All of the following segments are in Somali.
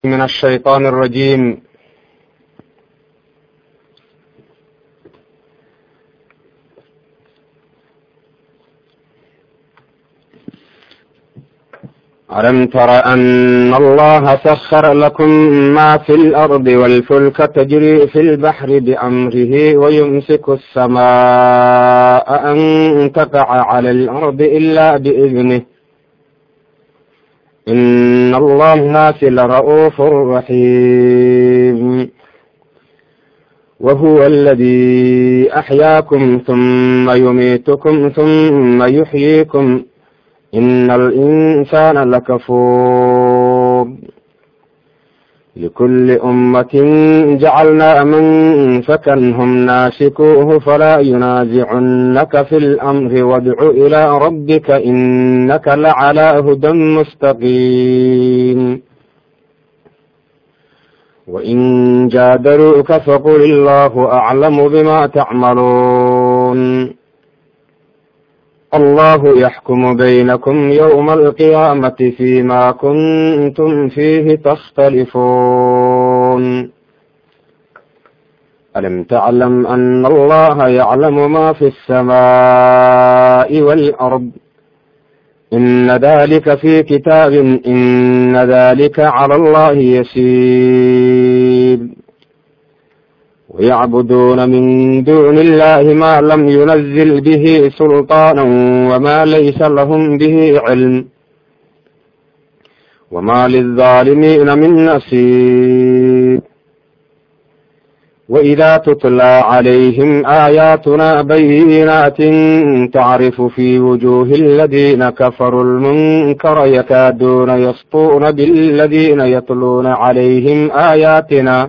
من الشيطان الرجيم ألم تر أن الله سخر لكم ما في الأرض والفلك تجري في البحر بأمره ويمسك السماء أن تقع على الأرض إلا بإذنه إن الله الناس لرؤوف رحيم وهو الذي أحياكم ثم يميتكم ثم يحييكم إن الإنسان لكفور لكل أمة جعلنا من فكنهم ناسكوه فلا ينازعنك في الأمر وادع إلى ربك إنك لعلى هدى مستقيم وإن جادلوك فقل الله أعلم بما تعملون الله يحكم بينكم يوم القيامة فيما كنتم فيه تختلفون ألم تعلم أن الله يعلم ما في السماء والأرض إن ذلك في كتاب إن ذلك على الله يسير ويعبدون من دون الله ما لم ينزل به سلطانا وما ليس لهم به علم وما للظالمين من نصير وإذا تتلى عليهم آياتنا بينات تعرف في وجوه الذين كفروا المنكر يكادون يسطون بالذين يتلون عليهم آياتنا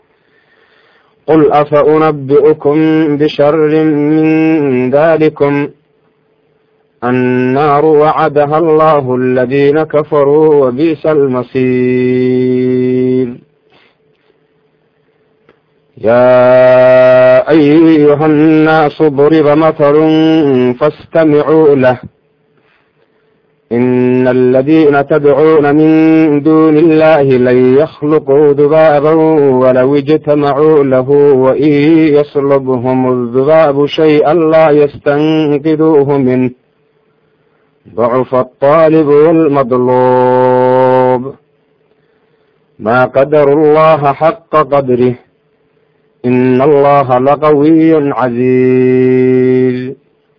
قل أفأنبئكم بشر من ذلكم النار وعدها الله الذين كفروا وبئس المصير يا أيها الناس ضرب مثل فاستمعوا له إن الذين تدعون من دون الله لن يخلقوا ذبابا ولو اجتمعوا له وإن يصلبهم الذباب شيئا لا يستنقذوه منه ضعف الطالب والمطلوب ما قدر الله حق قدره إن الله لقوي عزيز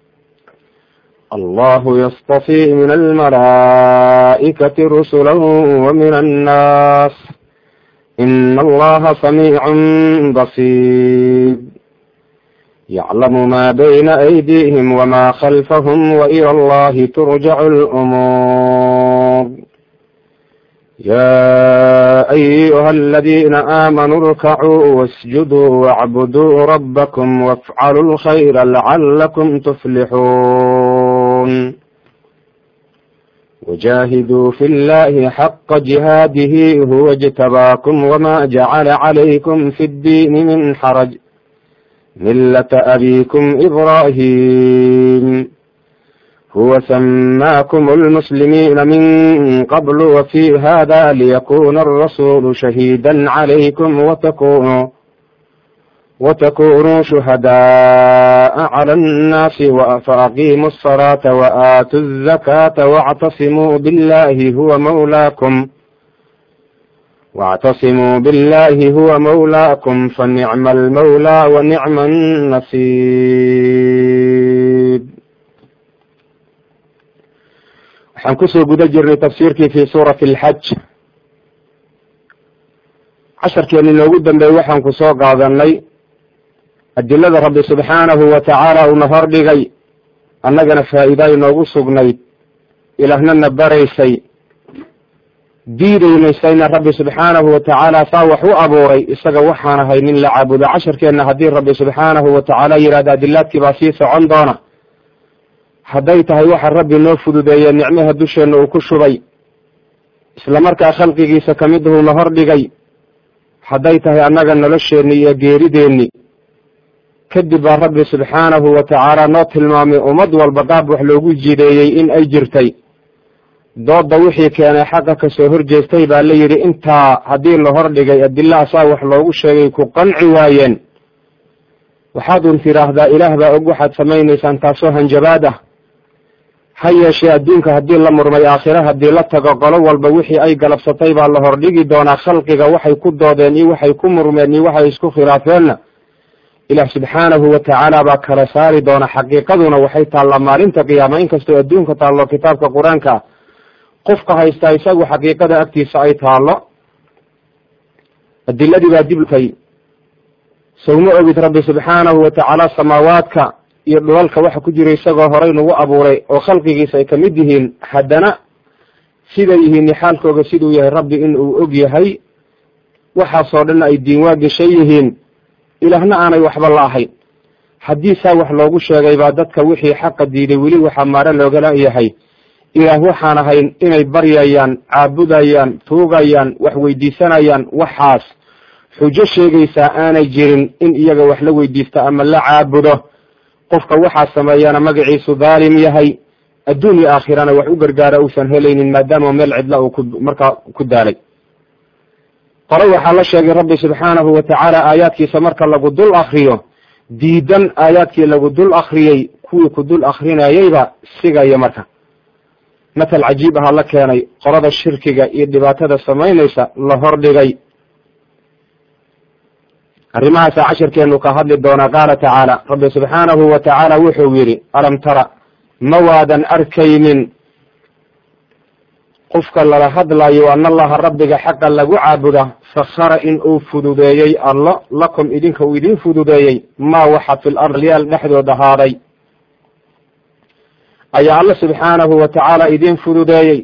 الله يصطفي من الملائكة رسلا ومن الناس إن الله سميع بصير يعلم ما بين أيديهم وما خلفهم وإلى الله ترجع الأمور يا أيها الذين آمنوا اركعوا واسجدوا واعبدوا ربكم وافعلوا الخير لعلكم تفلحون وجاهدوا في الله حق جهاده هو اجتباكم وما جعل عليكم في الدين من حرج ملة أبيكم إبراهيم هو سماكم المسلمين من قبل وفي هذا ليكون الرسول شهيدا عليكم وتكونوا وتكونوا شهداء على الناس فأقيموا الصلاة وآتوا الزكاة واعتصموا بالله هو مولاكم واعتصموا بالله هو مولاكم فنعم المولى ونعم النصير waxaan kusoo guda jirnay tafsiirkii fi suurati alxaj casharkeeni noogu dambeeyey waxaan ku soo qaadanay adilada rabbi subxaanahu wa tacaala uuna hordhigay annagana faa'iida inoogu sugnayd ilaahnana baraysay diidaynaysayna rabbi subxaanahu wa tacaala saa wax u abuuray isaga waxaan ahay nin la caabudo casharkeenna haddii rabbi subxaanahu wa tacaala yidhahda adilaadkii baa sii socon doona hadday tahay waxa rabbi noo fududeeye nicmaha dusheenna uu ku shubay isla markaa khalqigiisa kamiduhuna hordhigay hadday tahay annaga nolosheenni iyo geerideenni kadib baa rabbi subxaanahu wa tacaala noo tilmaamay ummad walba qaab wax loogu jideeyey in ay jirtay dooda wixii keenay xaqa kasoo horjeestay baa la yidhi intaa haddii la hordhigay adilla asaa wax loogu sheegay ku qanci waayeen waxaad un tidhaahdaa ilaah baa og waxaad samaynaysaan taasoo hanjabaad ah ha yeeshee adduunka haddii la murmay aakhire haddii la tago qolo walba wixii ay galabsatay baa la hordhigi doonaa khalqiga waxay ku doodeen iyo waxay ku murmeen iyo waxay isku khilaafeenna ilaah subxaanahu wa tacaala baa kala saari doona xaqiiqaduna waxay taallaa maalinta qiyaama inkastoo adduunka taallo kitaabka qur-aanka ah qofka haystaa isagu xaqiiqada agtiisa ay taallo adiladii baa dibtay sowma ogid rabbi subxaanahu wa tacaala samaawaadka iyo dhulalka waxa ku jira isagoo horay nagu abuuray oo khalqigiisa ay kamid yihiin haddana siday yihiin xaalkooga siduu yahay rabbi in uu og yahay waxaasoo dhan ay diinwaa geshan yihiin ilaahna aanay waxba la ahayn haddii saa wax loogu sheegay baa dadka wixii xaqa diiday weli waxaa maare loogala yahay ilaah waxaan ahayn inay baryayaan caabudayaan tuugayaan wax weydiisanayaan waxaas xujo sheegaysaa aanay jirin in iyaga wax la weydiista ama la caabudo qofka waxaa sameeyana magaciisu dhaalim yahay adduun iyo aakhirana wax u gargaara uusan helaynin maadaama meel cidla uu ku markaa ku daalay qole waxaa la sheegay rabbi subxaanahu wa tacaala aayaadkiisa marka lagu dul akriyo diidan aayaadkii lagu dul akriyey kuwii ku dul akrinayeyba sigaya marka matal cajiib aha la keenay qolada shirkiga iyo dhibaatada samaynaysa la hordhigay arrimahaasa cashirkeenu ka hadli doonaa qaala tacaala rabbi subxaanahu wa tacaala wuxuu yidhi alam tara ma waadan arkaynin qofka lala hadlayo an allaha rabbiga xaqa lagu caabuda sakhara in uu fududeeyey allo lakum idinka uu idin fududeeyey maa waxa fil arlyaal dhexdood ahaaday ayaa alla subxaanahu wa tacaala idin fududeeyey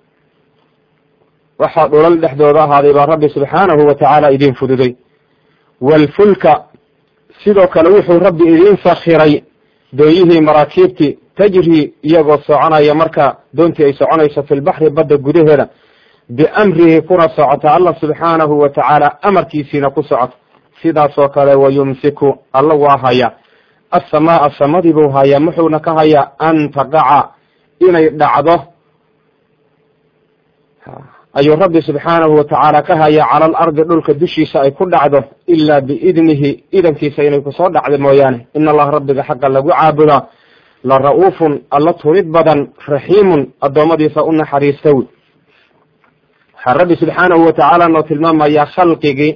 waxaa dhulal dhexdooda ahaaday baa rabbi subxaanahu wa tacaala idin fududey waalfulka sidoo kale wuxuu rabbi idin sakhiray doonyihii maraakiibtii tajri iyagoo soconaya marka doontii ay soconayso fi lbaxri badda gudaheeda biamrihi kuna socota allah subxaanahu wa tacaala amarkiisiina ku socota sidaasoo kale wayumsiku alla waa haya asamaaa samadii buu hayaa muxuuna ka hayaa an taqaca inay dhacdo ayuu rabbi subxaanahu wa tacaala ka hayaa cala alardi dhulka dushiisa ay ku dhacdo ilaa biidnihi idankiisa inay kusoo dhacdo mooyaane in allaha rabbiga xaqa lagu caabudaa la ra-uufun alla turid badan raxiimun addoommadiisa u naxariista wy waxaa rabbi subxaanahu wa tacaala noo tilmaamayaa khalqigii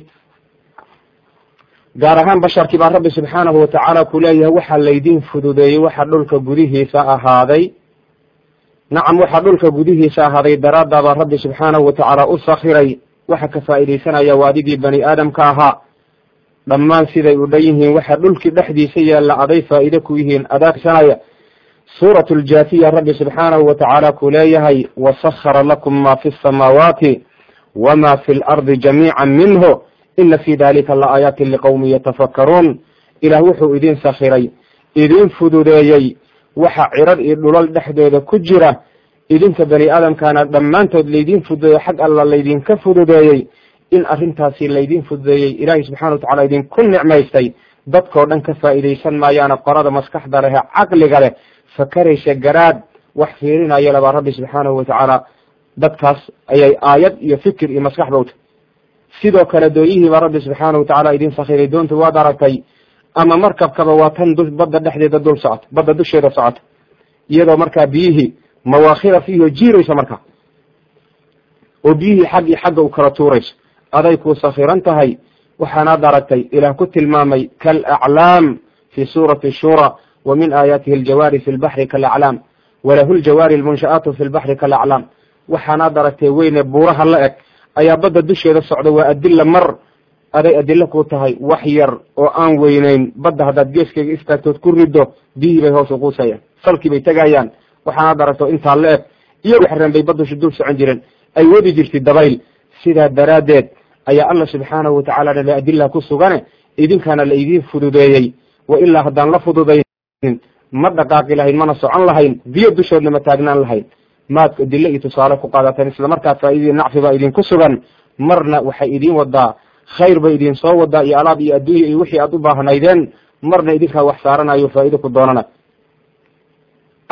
gaar ahaan basharkii baa rabbi subxaanahu wa tacaala ku leeyahay waxaa laydin fududeeyey waxa dhulka gudihiisa ahaaday nacam waxaa dhulka gudihiisa ahaaday daraaddaabaa rabbi subxaanahu wa tacaala u sakhiray waxa ka faa'iidaysanaya waa adigii bani aadamka ahaa dhammaan siday u dhan yihiin waxa dhulkii dhexdiisa yaalla aday faa'iide ku yihiin adaagsanaya suuratu ljaafiya rabbi subxaanahu wa tacaala ku leeyahay wasakhara lakum ma fi samaawaati wama fi lardi jamiica minhu ina fi dalika la aayaatin liqowmin yatafakkaruun ilaah wuxuu idin sakhiray idin fududeeyey waxa cirar iyo dhulal dhexdooda ku jira idinka bani aadamkaana dhammaantood laydin fududeeyo xag alla laydinka fududeeyey in arrintaasi laydin fududeeyey ilaahay subxana wa tacala idinku nicmaystay dadkoo dhan ka faa'iidaysan maayaana qorada maskaxda leh ee caqliga leh fakaraysa garaad wax fiirinaya labaa rabbi subxaanahu wa tacaala dadkaas ayay aayad iyo fikir iyo maskax bawta sidoo kale doonyihii baa rabbi subxaanahu wa tacaala idin sakhiray doonta waad aragtay ama markabkaba waa tan du badda dhexdeeda dul socota badda dusheeda socota iyadoo markaa biyihii mawaakhira fiihi oo jiiraysa markaa oo biyihii xaggii xagga u kala tuurayso aday ku sakhiran tahay waxaanaad aragtay ilaah ku tilmaamay kaalaclaam fi suurati shura wa min aayaatihi aljawaari fi lbaxri kaalaclaam walahu ljawaari almunsha'aatu fi lbaxri kaalaclaam waxaanaad aragtay weyne buuraha la eg ayaa badda dusheeda socda waa adilla mar aday adilo ku tahay wax yar oo aan weyneyn badda haddaad geeskeyga istaagtood ku riddo biyihii bay hoos uquusayaan salkii bay tegayaan waxaanaad aragto intaa la eg iyagu xareen bay baddusha dul socon jireen ay wadi jirtay dabayl sidaa daraaddeed ayaa alla subxaanahu watacaala dhale adila ku sugane idinkana la idiin fududeeyey wa ilaa haddaan la fududaynin ma dhaqaaqi lahayn mana socon lahayn biyo dushoodna ma taagnaan lahayn maad adilo iyo tusaale ku qaadateen isla markaa faaidii nacfi baa idinku sugan marna waxay idiin wadaa khayr bay idin soo wadaa iyo alaab iyo adduunya iyo wixii aad u baahnaydeen marna idinkaa wax saaranayo faa'ido ku doonana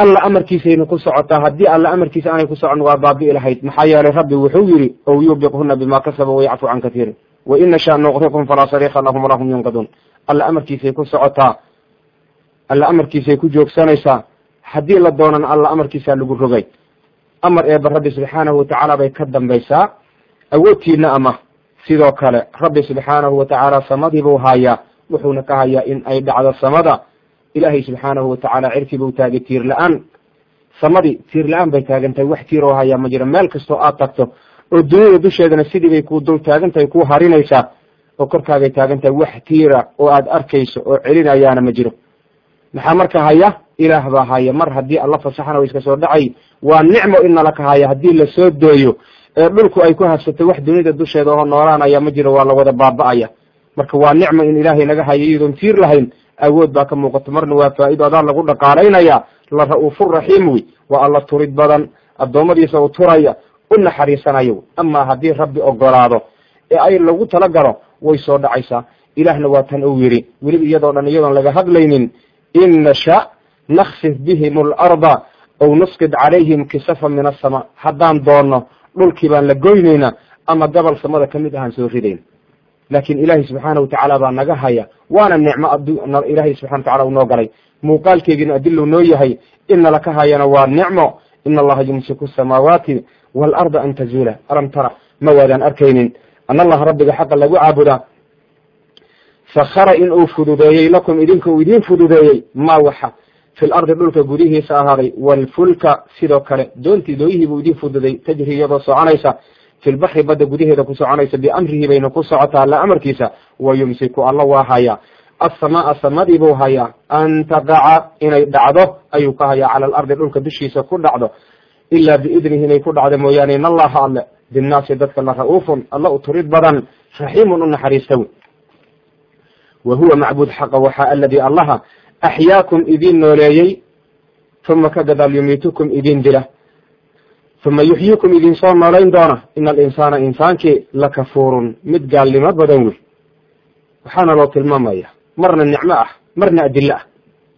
alla amarkiisayna ku socotaa haddii alla amarkiisa aanay ku socon waa baabi'i lahayd maxaa yeelay rabbi wuxuu yidhi ow yubiqhuna bima kasaba wayacfu can katiirin wa in nashaa nuqrikum falaa sariika lahum walahum yunqaduun alla amarkiisay ku socotaa alla amarkiisay ku joogsanaysaa haddii la doonan alla amarkiisaa lagu rogay amar eeba rabbi subxaanahu watacaala bay ka dambaysaa awoodtiina ama sidoo kale rabbi subxaanahu watacaala samadii buu hayaa wuxuuna ka hayaa in ay dhacdo samada ilaahay subxaanahu watacaala cirkii buu taagay tiir la-aan samadii tiir la-aan bay taagan tahay wax tiir oo hayaa ma jiro meel kastoo aad tagto oo duniyada dusheedana sidii bay kuu dul taagan tahay kuu harinaysaa oo korkaagay taagan tahay wax tiira oo aad arkayso oo celinayaana ma jiro maxaa marka haya ilaah baa haya mar haddii alla fasaxana wa iska soo dhacay waa nicmo in nala ka haya haddii lasoo dooyo ee dhulku ay ku habsato wax dunida dusheeda oo noolaanaya ma jiro waa lawada baaba'aya marka waa nicmo in ilaahay naga hayo iyadoon tiir lahayn awood baa ka muuqato marna waa faa'ido adaa lagu dhaqaalaynaya la ra-uufur raxiim wey waa alla turid badan addoommadiisa u turaya u naxariisanayo amaa haddii rabbi ogolaado ee ay lagu talagalo way soo dhacaysaa ilaahna waa tan uu yidhi weliba iyadoo dhan iyadoon laga hadlaynin in nasha naksif bihim alarda aw nusqid calayhim kisafa min asama haddaan doonno dhulkii baan la goynayna ama gobol samada ka mid ahaan soo ridayn laakiin ilaahay subxaana watacaala baa naga haya waana nicmo ilaahay subxana watacala u noo galay muuqaalkeygina adilu noo yahay in nala ka hayana waa nicmo in allaha yumsiku samaawaati waalarda an tazuula alam tara ma waadaan arkaynin an allaha rabbiga xaqa lagu caabudaa sakhara in uu fududeeyey lakum idinka uu idiin fududeeyey ma waxa fi lardi dhulka gudihiisa ahaaday waalfulka sidoo kale doontii dooyihii buu idiin fududay tajri iyadoo soconaysa fi lbaxri badda gudaheeda ku soconaysa biamrihi bayna ku socotaa alla amarkiisa wa yumsiku alla waa hayaa assamaa samadii buu hayaa an taqaca inay dhacdo ayuu ka hayaa cala alardi dhulka dushiisa ku dhacdo ilaa biidnihi inay ku dhacdo mooyaane in allaha alle binnaasi dadka la ra-uufun alla u turid badan raxiimun u naxariista wey wa huwa macbuud xaqa waxaa aladii allaha axyaakum idiin nooleeyey uma ka gadaal yumiitukum idin dila uma yuxyiikum idin soo noolayn doona ina alinsaana insaankii lakafuurun mid gaalnimo badan wey waxaana loo tilmaamaya marna nicmo ah marna adilo ah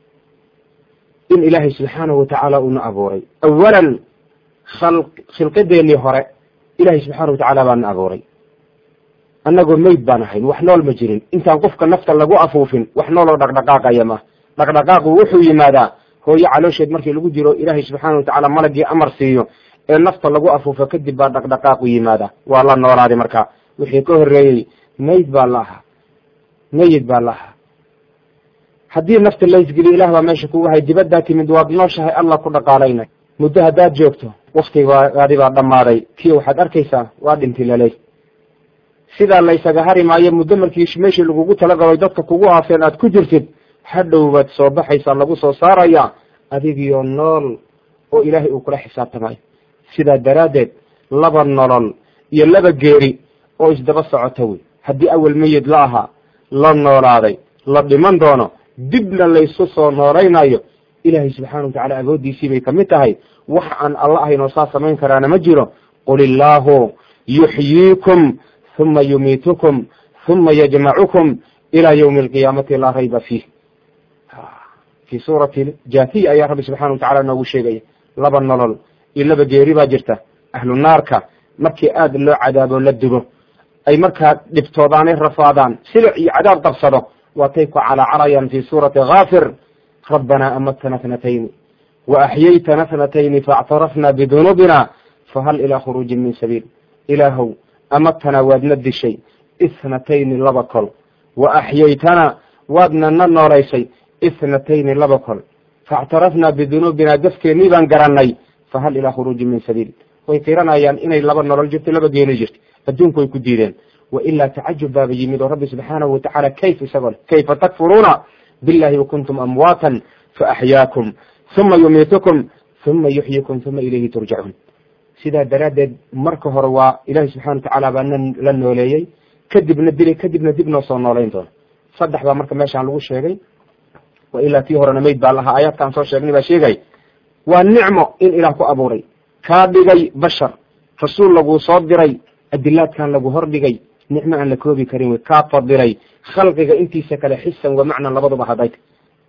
in ilaahay subxaanahu watacaala uuna abuuray awalan khilqadeennii hore ilahay subxaana watacaala baana abuuray annagoo meyd baan ahayn wax nool ma jirin intaan qofka nafta lagu afuufin wax nooloo dhaqdhaqaaqaya ma dhaqdhaqaaqu wuxuu yimaadaa hooyo caloosheed markii lagu jiro ilaahay subxaana watacaala malagii amar siiyo ee nafta lagu afuufo kadib baa dhaqdhaqaaqu yimaada waa la noolaaday marka wixii ka horreeyey meyd baa la ahaa meyid baa la ahaa haddii nafta laysgeliyo ilah baa meesha kugu hay dibaddaa timid waad nooshahay alla ku dhaqaalaynay muddo haddaad joogto waktigaadi baa dhammaaday kiyo waxaad arkaysaa waa dhinti laley sidaa laysaga hari maayo muddo markii meeshii lagugu talagalo dadka kugu haafeen aad ku jirtid hadhow baad soo baxaysaa lagu soo saaraya adigiyo nool oo ilaahay uu kula xisaabtamayo sidaa daraaddeed laba nolol iyo laba geeri oo isdaba socota wey haddii awel meyid la ahaa la noolaaday la dhiman doono dibna laysu soo noolaynayo ilaahay subxaana watacala agoodiisii bay kamid tahay wax aan alla ahayn oo saa samayn karaana ma jiro qul illaahu yuxyiikum huma yumiitukum huma yajmacukum ilaa ywmi alqiyaamati laa rayba fiih fi suurati jathiya ayaa rabbi subxana watacala noogu sheegaya laba nolol iyo laba geeri baa jirta ahlu naarka markii aada loo cadaabo la dubo ay markaa dhibtoodaanay rafaadaan silic iyo cadaab qabsado waatay ku calaacalayaan fi suurati kaafir rabbanaa amatana thnatayni wa axyaytana thnatayni faاctarafna bidunuubina fahal ilaa khuruujin min sabiil ilaahow amatana waadna dishay ithnatayni laba kol wa axyaytana waadna na noolaysay ithnatayni laba kol faاctarafna bidunuubina gafkeennii baan garanay fahal ilaa khuruujin min sabiil way qiranayaan inay laba nolol jirto laba geeni jirto adduunku way ku diideen wailaa tacajub baaba yimid oo rabbi subxaanahu watacala kayf isagoo le kayfa takfuruuna billahi wakuntum amwaatan faaxyaakum huma yumiitukum huma yuxyikum huma ilayhi turjacuun sidaa daraaddeed marka hore waa ilahi subxana watacaala baa na la nooleeyey kadibna dilay kadibna dib noo soo noolayn doono saddex baa marka meeshaan lagu sheegay wailaa tii horena meyd baa lahaa aayaadkaan soo sheegnay baa sheegay waa nicmo in ilaah ku abuuray kaa dhigay bashar rasuul laguu soo diray adilaadkan lagu hordhigay nicmo aan la koobi karin wey kaa fadilay khalqiga intiisa kale xisan wa macnan labaduba hadayta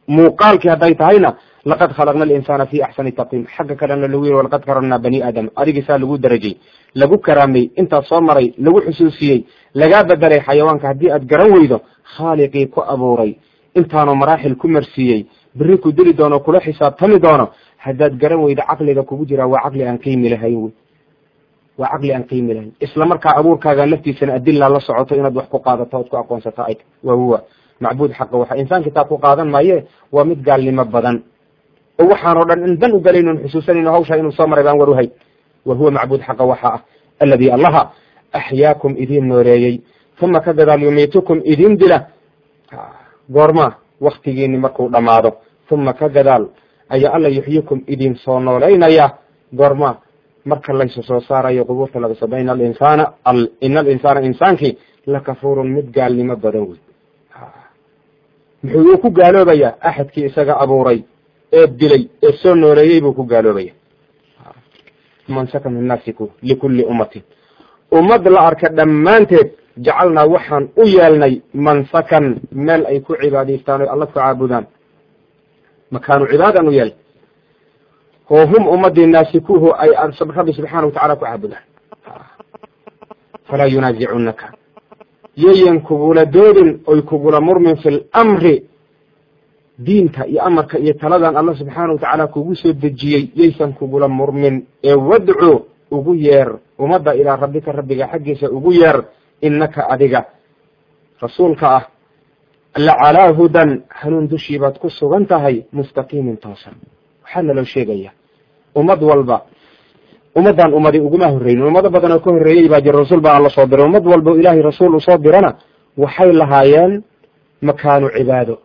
muuqaalkii hadday tahayna laqad khalaqna alinsaana fi axsani taqwiim xagga kalena lagu yiri walaqad karamnaa bani aadam adigisaa lagu darajay lagu karaamay intaas soo maray lagu xusuusiyey lagaa bedelay xayawaanka haddii aad garan weydo khaaliqii ku abuuray intaanu maraaxil ku marsiiyey beri ku dili doono kula xisaabtami doono haddaad garan weydo caqliga kugu jiraa waa caqli aan qiimi lahayn wey waa caqli aan qiimi lahayn isla markaa abuurkaaga laftiisana adilaa la socoto inaad wax ku qaadato ood ku aqoonsato ay waa huwa macbuud xaqa waxa insaan kitaab ku qaadan maaye waa mid gaalnimo badan oo waxaanoo dhan in dan u galaynon xusuusanayno hawshaa inuu soo maray baan war uhay wa huwa macbuud xaqa waxa ah alladii allaha axyaakum idin nooreeyey uma ka gadaal yumiitukum idin dila goorma waktigiini markuu dhammaado uma ka gadaal ayaa alla yuxyikum idin soo nooleynaya goorma marka laysu soo saarayo qubuurta laga soo ina alinsaana ina alinsaana insaankii lakafuurun mid gaalnimo badan wey muxuu ku gaaloobayaa axadkii isaga abuuray ee dilay ee soo nooleeyey buu ku gaaloobaya mansaka min naasiku likulli ummatin ummad la arka dhammaanteed jacalnaa waxaan u yeelnay mansakan meel ay ku cibaadaystaan o alla ku caabudaan makaanu cibaadan u yeelnay oo hum ummadii naasikuhu ay rabbi subxaana watacala ku caabudaan falaa yunaazicunaka yayan kugula doodin oy kugula murmin fi lamri diinta iyo amarka iyo taladan alla subxaana watacaala kugu soo dejiyey yaysan kugula murmin ee wadcu ugu yeer ummadda ilaa rabbika rabbiga xaggiisa ugu yeer innaka adiga rasuulka ah lacalaa hudan hanuun dushii baad ku sugan tahay mustaqiimin toosan waxaa naloo sheegaya ummad walba ummaddan ummadi uguma horreynin ummado badan oo ka horreeyey baa jira rasuul baa alla soo diray ummad walba o ilaahay rasuul usoo dirana waxay lahaayeen makaanu cibaado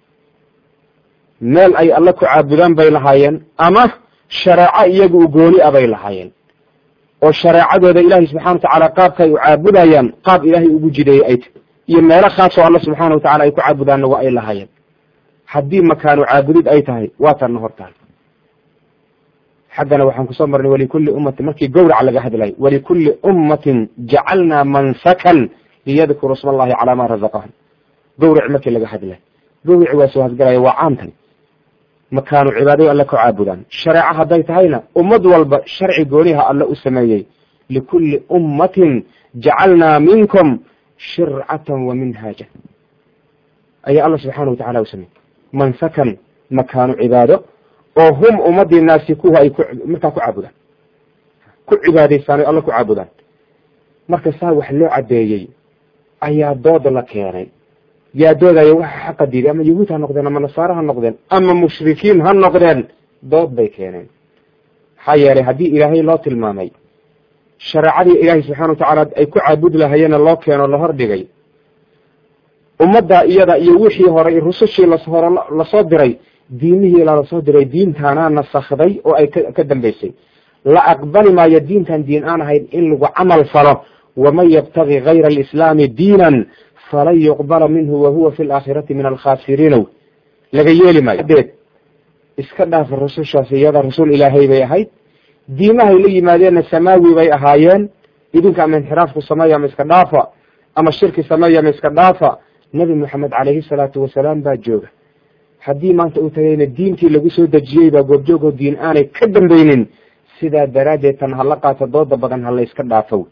meel ay alla ku caabudaan bay lahaayeen ama shareeco iyaga u gooni a bay lahaayeen oo shareecadooda ilaahay subxana watacaala qaabka ay u caabudayaan qaab ilaahay ugu jideeyey ay tahy iyo meelo khaasoo alla subxaana watacala ay ku caabudaanna waa ay lahaayeen haddii makaanu caabudid ay tahay waa tanna hortaan xaggana waxaan kusoo marnay walikulli ummatin markii gowraca laga hadlayo walikulli ummatin jacalnaa mansakan liyadkuru sma allahi calaa ma razaqahum gowrac markii laga hadlayo gowrici waa soo hasgalaya waa caamtani makaanu cibaadayo alle ku caabudaan shareeco hadday tahayna ummad walba sharci gooniha alle u sameeyey likulli ummatin jacalnaa minkum shircatan wa minhaaja ayaa alla subxaana watacala u sameeyey mansakan makaanu cibaado oo hum ummadii naasikuhu ay ku markaa ku caabudaan ku cibaadaystaan o alla ku caabudaan marka saa wax loo cadeeyey ayaa dood la keenay yaa doodaya waxa xaqa diiday ama yahuud ha noqdeen ama nasaare ha noqdeen ama mushrikiin ha noqdeen dood bay keeneen maxaa yeelay haddii ilaahay loo tilmaamay shareecadii ilaahay subxana watacaala ay ku caabudi lahayeena loo keeno la hordhigay ummadda iyada iyo wixii horay rusushii hore lasoo diray diimihii lasoo diray diintaanaa nasakday oo ay ka dambeysay la aqbali maayo diintan diin aan ahayn in lagu camal falo waman yabtagi gayra alislaami diinan falan yuqbala minhu wahuwa fi laakhirati min alkhasiriinow laga yeeli maayo deed iska dhaafa rusushaas iyada rasuul ilaahay bay ahayd diimahay la yimaadeenna samaawi bay ahaayeen idinka ama inxiraafku sameeya ama iska dhaafa ama shirki sameeya ama iska dhaafa nebi moxamed calayhi salaatu wasalaam baa jooga haddii maanta uu tagayna diintii lagu soo dejiyey baa goobjoogoo diin aanay ka dambeynin sidaa daraaddeed tan hala qaato dooda badan hala iska dhaafow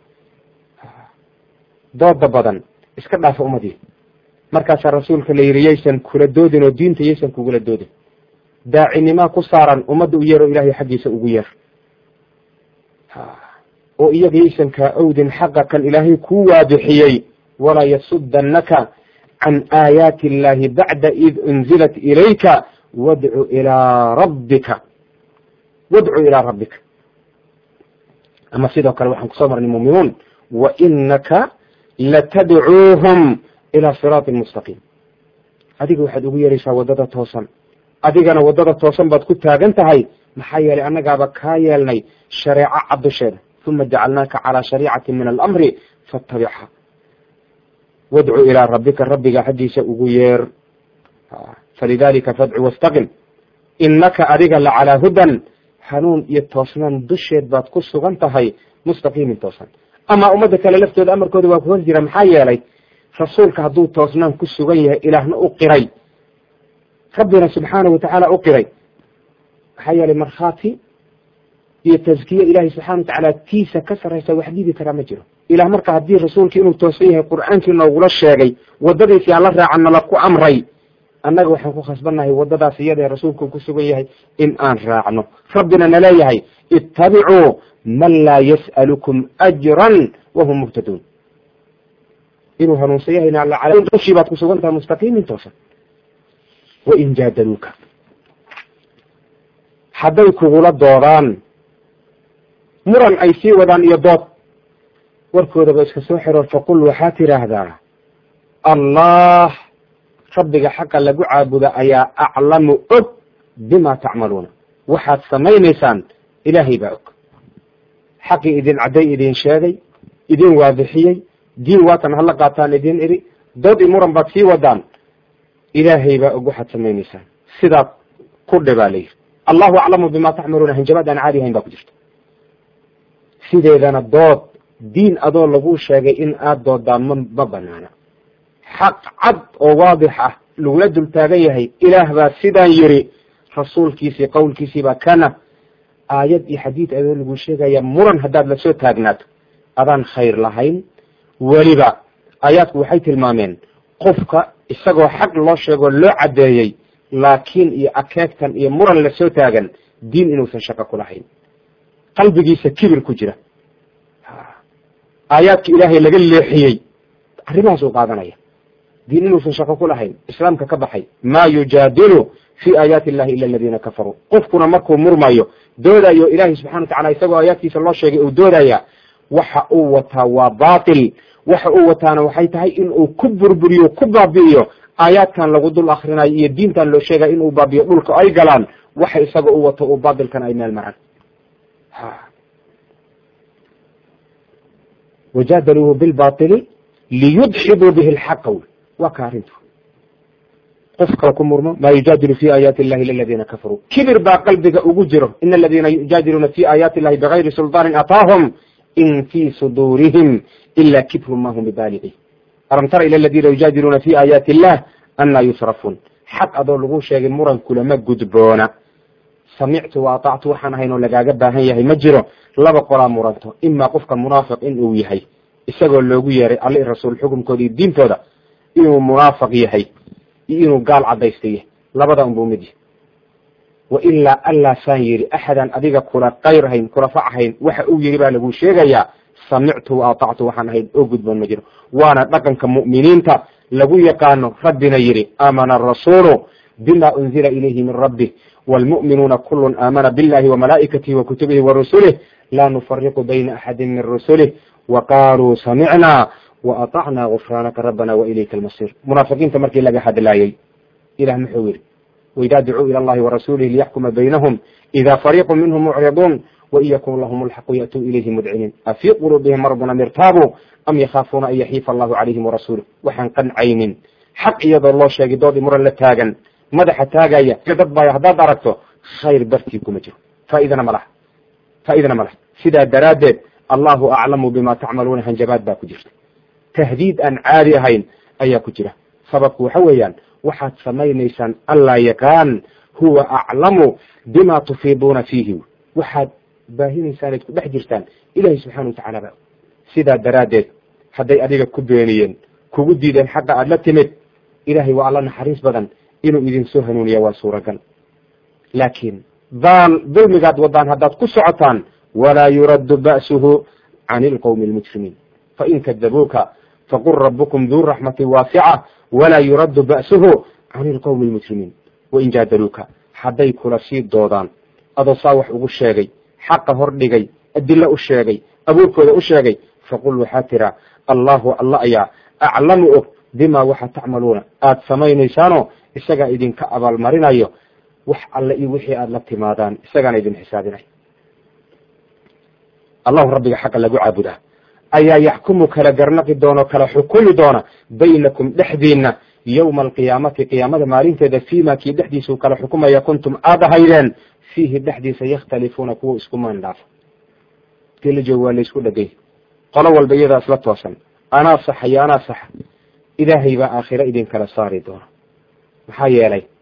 dooda badan iska dhaafa ummadii markaasaa rasuulka la yidhi yaysan kula doodin oo diinta yaysan kugula doodin daacinimaa ku saaran ummadda u yeer oo ilaahay xaggiisa ugu yeer oo iyaga yaysan kaa owdin xaqa kan ilaahay kuu waadixiyey walaa yasudanaka can aayaati illahi bacda id unzilat ilayka wadcu ilaa rabbika wadcu ilaa rabbika ama sidoo kale waxaan kusoo marnay muuminuun wa inaka latadcuuhum ilaa siraatin mustaqiim adiga waxaad ugu yeeraysaa waddada toosan adigana waddada toosan baad ku taagan tahay maxaa yeelay annagaaba kaa yeelnay shareeco cad dusheeda uma jacalnaaka calaa shariicati min alamri fatabicha wadcu ilaa rabbika rabbiga xaggiisa ugu yeer falidalika fadcu wastaqim inaka adiga lacalaa hudan hanuun iyo toosnaan dusheed baad ku sugan tahay mustaqiimin toosan ama ummadda kale laftooda amarkooda waa ku hor jira maxaa yeelay rasuulka hadduu toosnaan ku sugan yahay ilaahna u qiray rabbina subxaanahu watacaala u qiray maxaa yeelay markhaati iyo taskiye ilahay subxana watacaala tiisa ka sarraysa wax diidi karaa ma jiro ilah marka haddii rasuulki inuu toosan yahay qur'aankii noogula sheegay waddadiisi aan la raacana la ku amray annaga waxaan ku khasbannahay waddadaas iyada ee rasuulku ku sugan yahay in aan raacno rabbina naleeyahay ittabicuu man laa yas'alukum ajran wahum muhtaduun inuu hanuunsan yahay dushii baad ku sugan tahay mustaqiimin toosan wain jaadaluuka hadday kugula doodaan muran ay sii wadaan iyo dood warkoodaba iska soo xiro faqul waxaad tidhaahdaa allah rabbiga xaqa lagu caabuda ayaa aclamu og bima tacmaluuna waxaad samaynaysaan ilaahay baa og xaqii idin cadday idin sheegay idin waadixiyey diin waatan hala qaataan idin iri dood i muran baad sii wadaan ilaahay baa og waxaad samaynaysaan sidaad ku dhibaa layiri allahu aclamu bima tacmaluuna hanjabaad aan caadi ahayn baa ku jirta sideedana dood diin adoo lagu sheegay in aad doodaa ma ma banaana xaq cad oo waadix ah lagula dul taagan yahay ilaah baa sidaan yiri rasuulkiisii qowlkiisii baa kana aayad iyo xadiid adoo lagu sheegaya muran haddaad lasoo taagnaato adaan khayr lahayn weliba aayaadku waxay tilmaameen qofka isagoo xaq loo sheegoo loo caddeeyey laakiin iyo akeegtan iyo muran lasoo taagan diin inuusan shaqo ku lahayn qalbigiisa kibir ku jira aayaadka ilaahay laga leexiyey arrimahaas uu qaadanaya diin inuusan shaqo ku lahayn islaamka ka baxay maa yujaadilu fi aayaati illahi ila aladiina kafaruu qofkuna markuu murmayo doodayo ilaahay subxana watacala isagoo aayaadkiisa loo sheegay uu doodaya waxa uu wataa waa batil waxa uu wataana waxay tahay in uu ku burburiyo ku baabi'iyo aayaadkan lagu dul akrinayo iyo diintan loo sheegaya inuu baabiyo dhulka ay galaan waxa isaga u wato uu batilkan ay meel maraan wajadaluuhu bilbaili liyudxiduu bihi lxaqa wy waa ka arrintu qof kale ku murmo maa yujaadilu fi aayaati illahi ila aladiina kafaruu kibir baa qalbiga ugu jiro ina aladiina yujaadiluuna fi aayaati illahi bigayri sulطaanin ataahum in fi suduurihim ila kibrun ma hum bibaalici alam tara ila aladiina yujaadiluuna fi aayaati illah anaa yusrafuun xaq adoo lagu sheegay muran kulama gudboona samictu wa atactu waxaan ahayn oo lagaaga baahan yahay ma jiro laba qolaa muranto imaa qofka munaafiq in uu yahay isagoo loogu yeeray alla i rasuul xukumkooda iyo diintooda inuu munaafiq yahay iyo inuu gaal cadaysta yahay labada unbuu mid yahay wa ilaa allaa saan yidhi axadan adiga kula kayr hayn kula fac hayn waxa uu yidhi baa lagu sheegayaa samictu wa atactu waxaan ahayn oo gudboon ma jiro waana dhaqanka mu'miniinta lagu yaqaano rabbina yidhi aamana arasuulu bima unzila ilayhi min rabbih wlmu'minuuna kulun aamana billahi wamalaa'ikatihi wa kutubihi wa rusulih laa nufariqu bayna axadin min rusulih wa qaaluu samicnaa wa atacnaa gufraanaka rabbana wa ilayka almasiir munaafiqiinta markii laga hadlaayey ilah muxuu yidhi waidaa dacuu ila allahi warasuulihi liyaxkuma baynahum ida fariiqu minhum mucriduun wain yakun lahum lxaqu ya'tuu ilayhi mudciniin afii quluubihim mardun am irtaabuu am yakhaafuuna an yaxiifa allahu calayhim warasuuluh waxaan qancaynin xaq iyadoo loo sheegay doodii muran la taagan madaxa taagaya dad baayo haddaad aragto khayr bartii kuma jiro faaidana ma laha faaidana ma laha sidaa daraaddeed allahu aclamu bima tacmaluuna hanjabaad baa ku jirta tahdiid aan caadi ahayn ayaa ku jira sababku waxa weeyaan waxaad samaynaysaan allaa yaqaan huwa aclamu bima tufiiduuna fiihi waxaad baahinaysaan ad ku dhex jirtaan ilahi subxana watacala ba sidaa daraaddeed hadday adiga ku beeniyeen kugu diideen xaqa aad la timid ilahay waa alla naxariis badan inuu idin soo hanuuniya waa suuragal laakiin daal dulmigaad wadaan haddaad ku socotaan walaa yuraddu ba'suhu can ilqowmi almujrimiin fain kadabuuka faqul rabukum duu raxmati waasica walaa yuraddu ba'suhu can ilqowmi almujrimiin wain jaadaluuka hadday kula sii doodaan adoo saa wax ugu sheegay xaqa hor dhigay adilo u sheegay abuurkooda u sheegay faqul waxaa tiraa allahu alla ayaa aclamu og bima waxa tacmaluuna aada samaynaysaano isagaa idinka abaalmarinayo wax alle iyo wixii aada la timaadaan isagaana idin xisaabinay allahu rabbiga xaqa lagu caabudaa ayaa yaxkumu kala garnaqi doona kala xukumi doona baynakum dhexdiina yowma alqiyaamati qiyaamada maalinteeda fiima kii dhexdiisau kala xukumaya kuntum aada ahaydeen fiihi dhexdiisa yakhtalifuuna kuwa isku maandhaafo kii la joogo waa laysku dhegay qolo walba iyadaa isla toosan anaa saxa iyo anaa saxa ilaahay baa aakhiro idin kala saari doona maxaa yeelay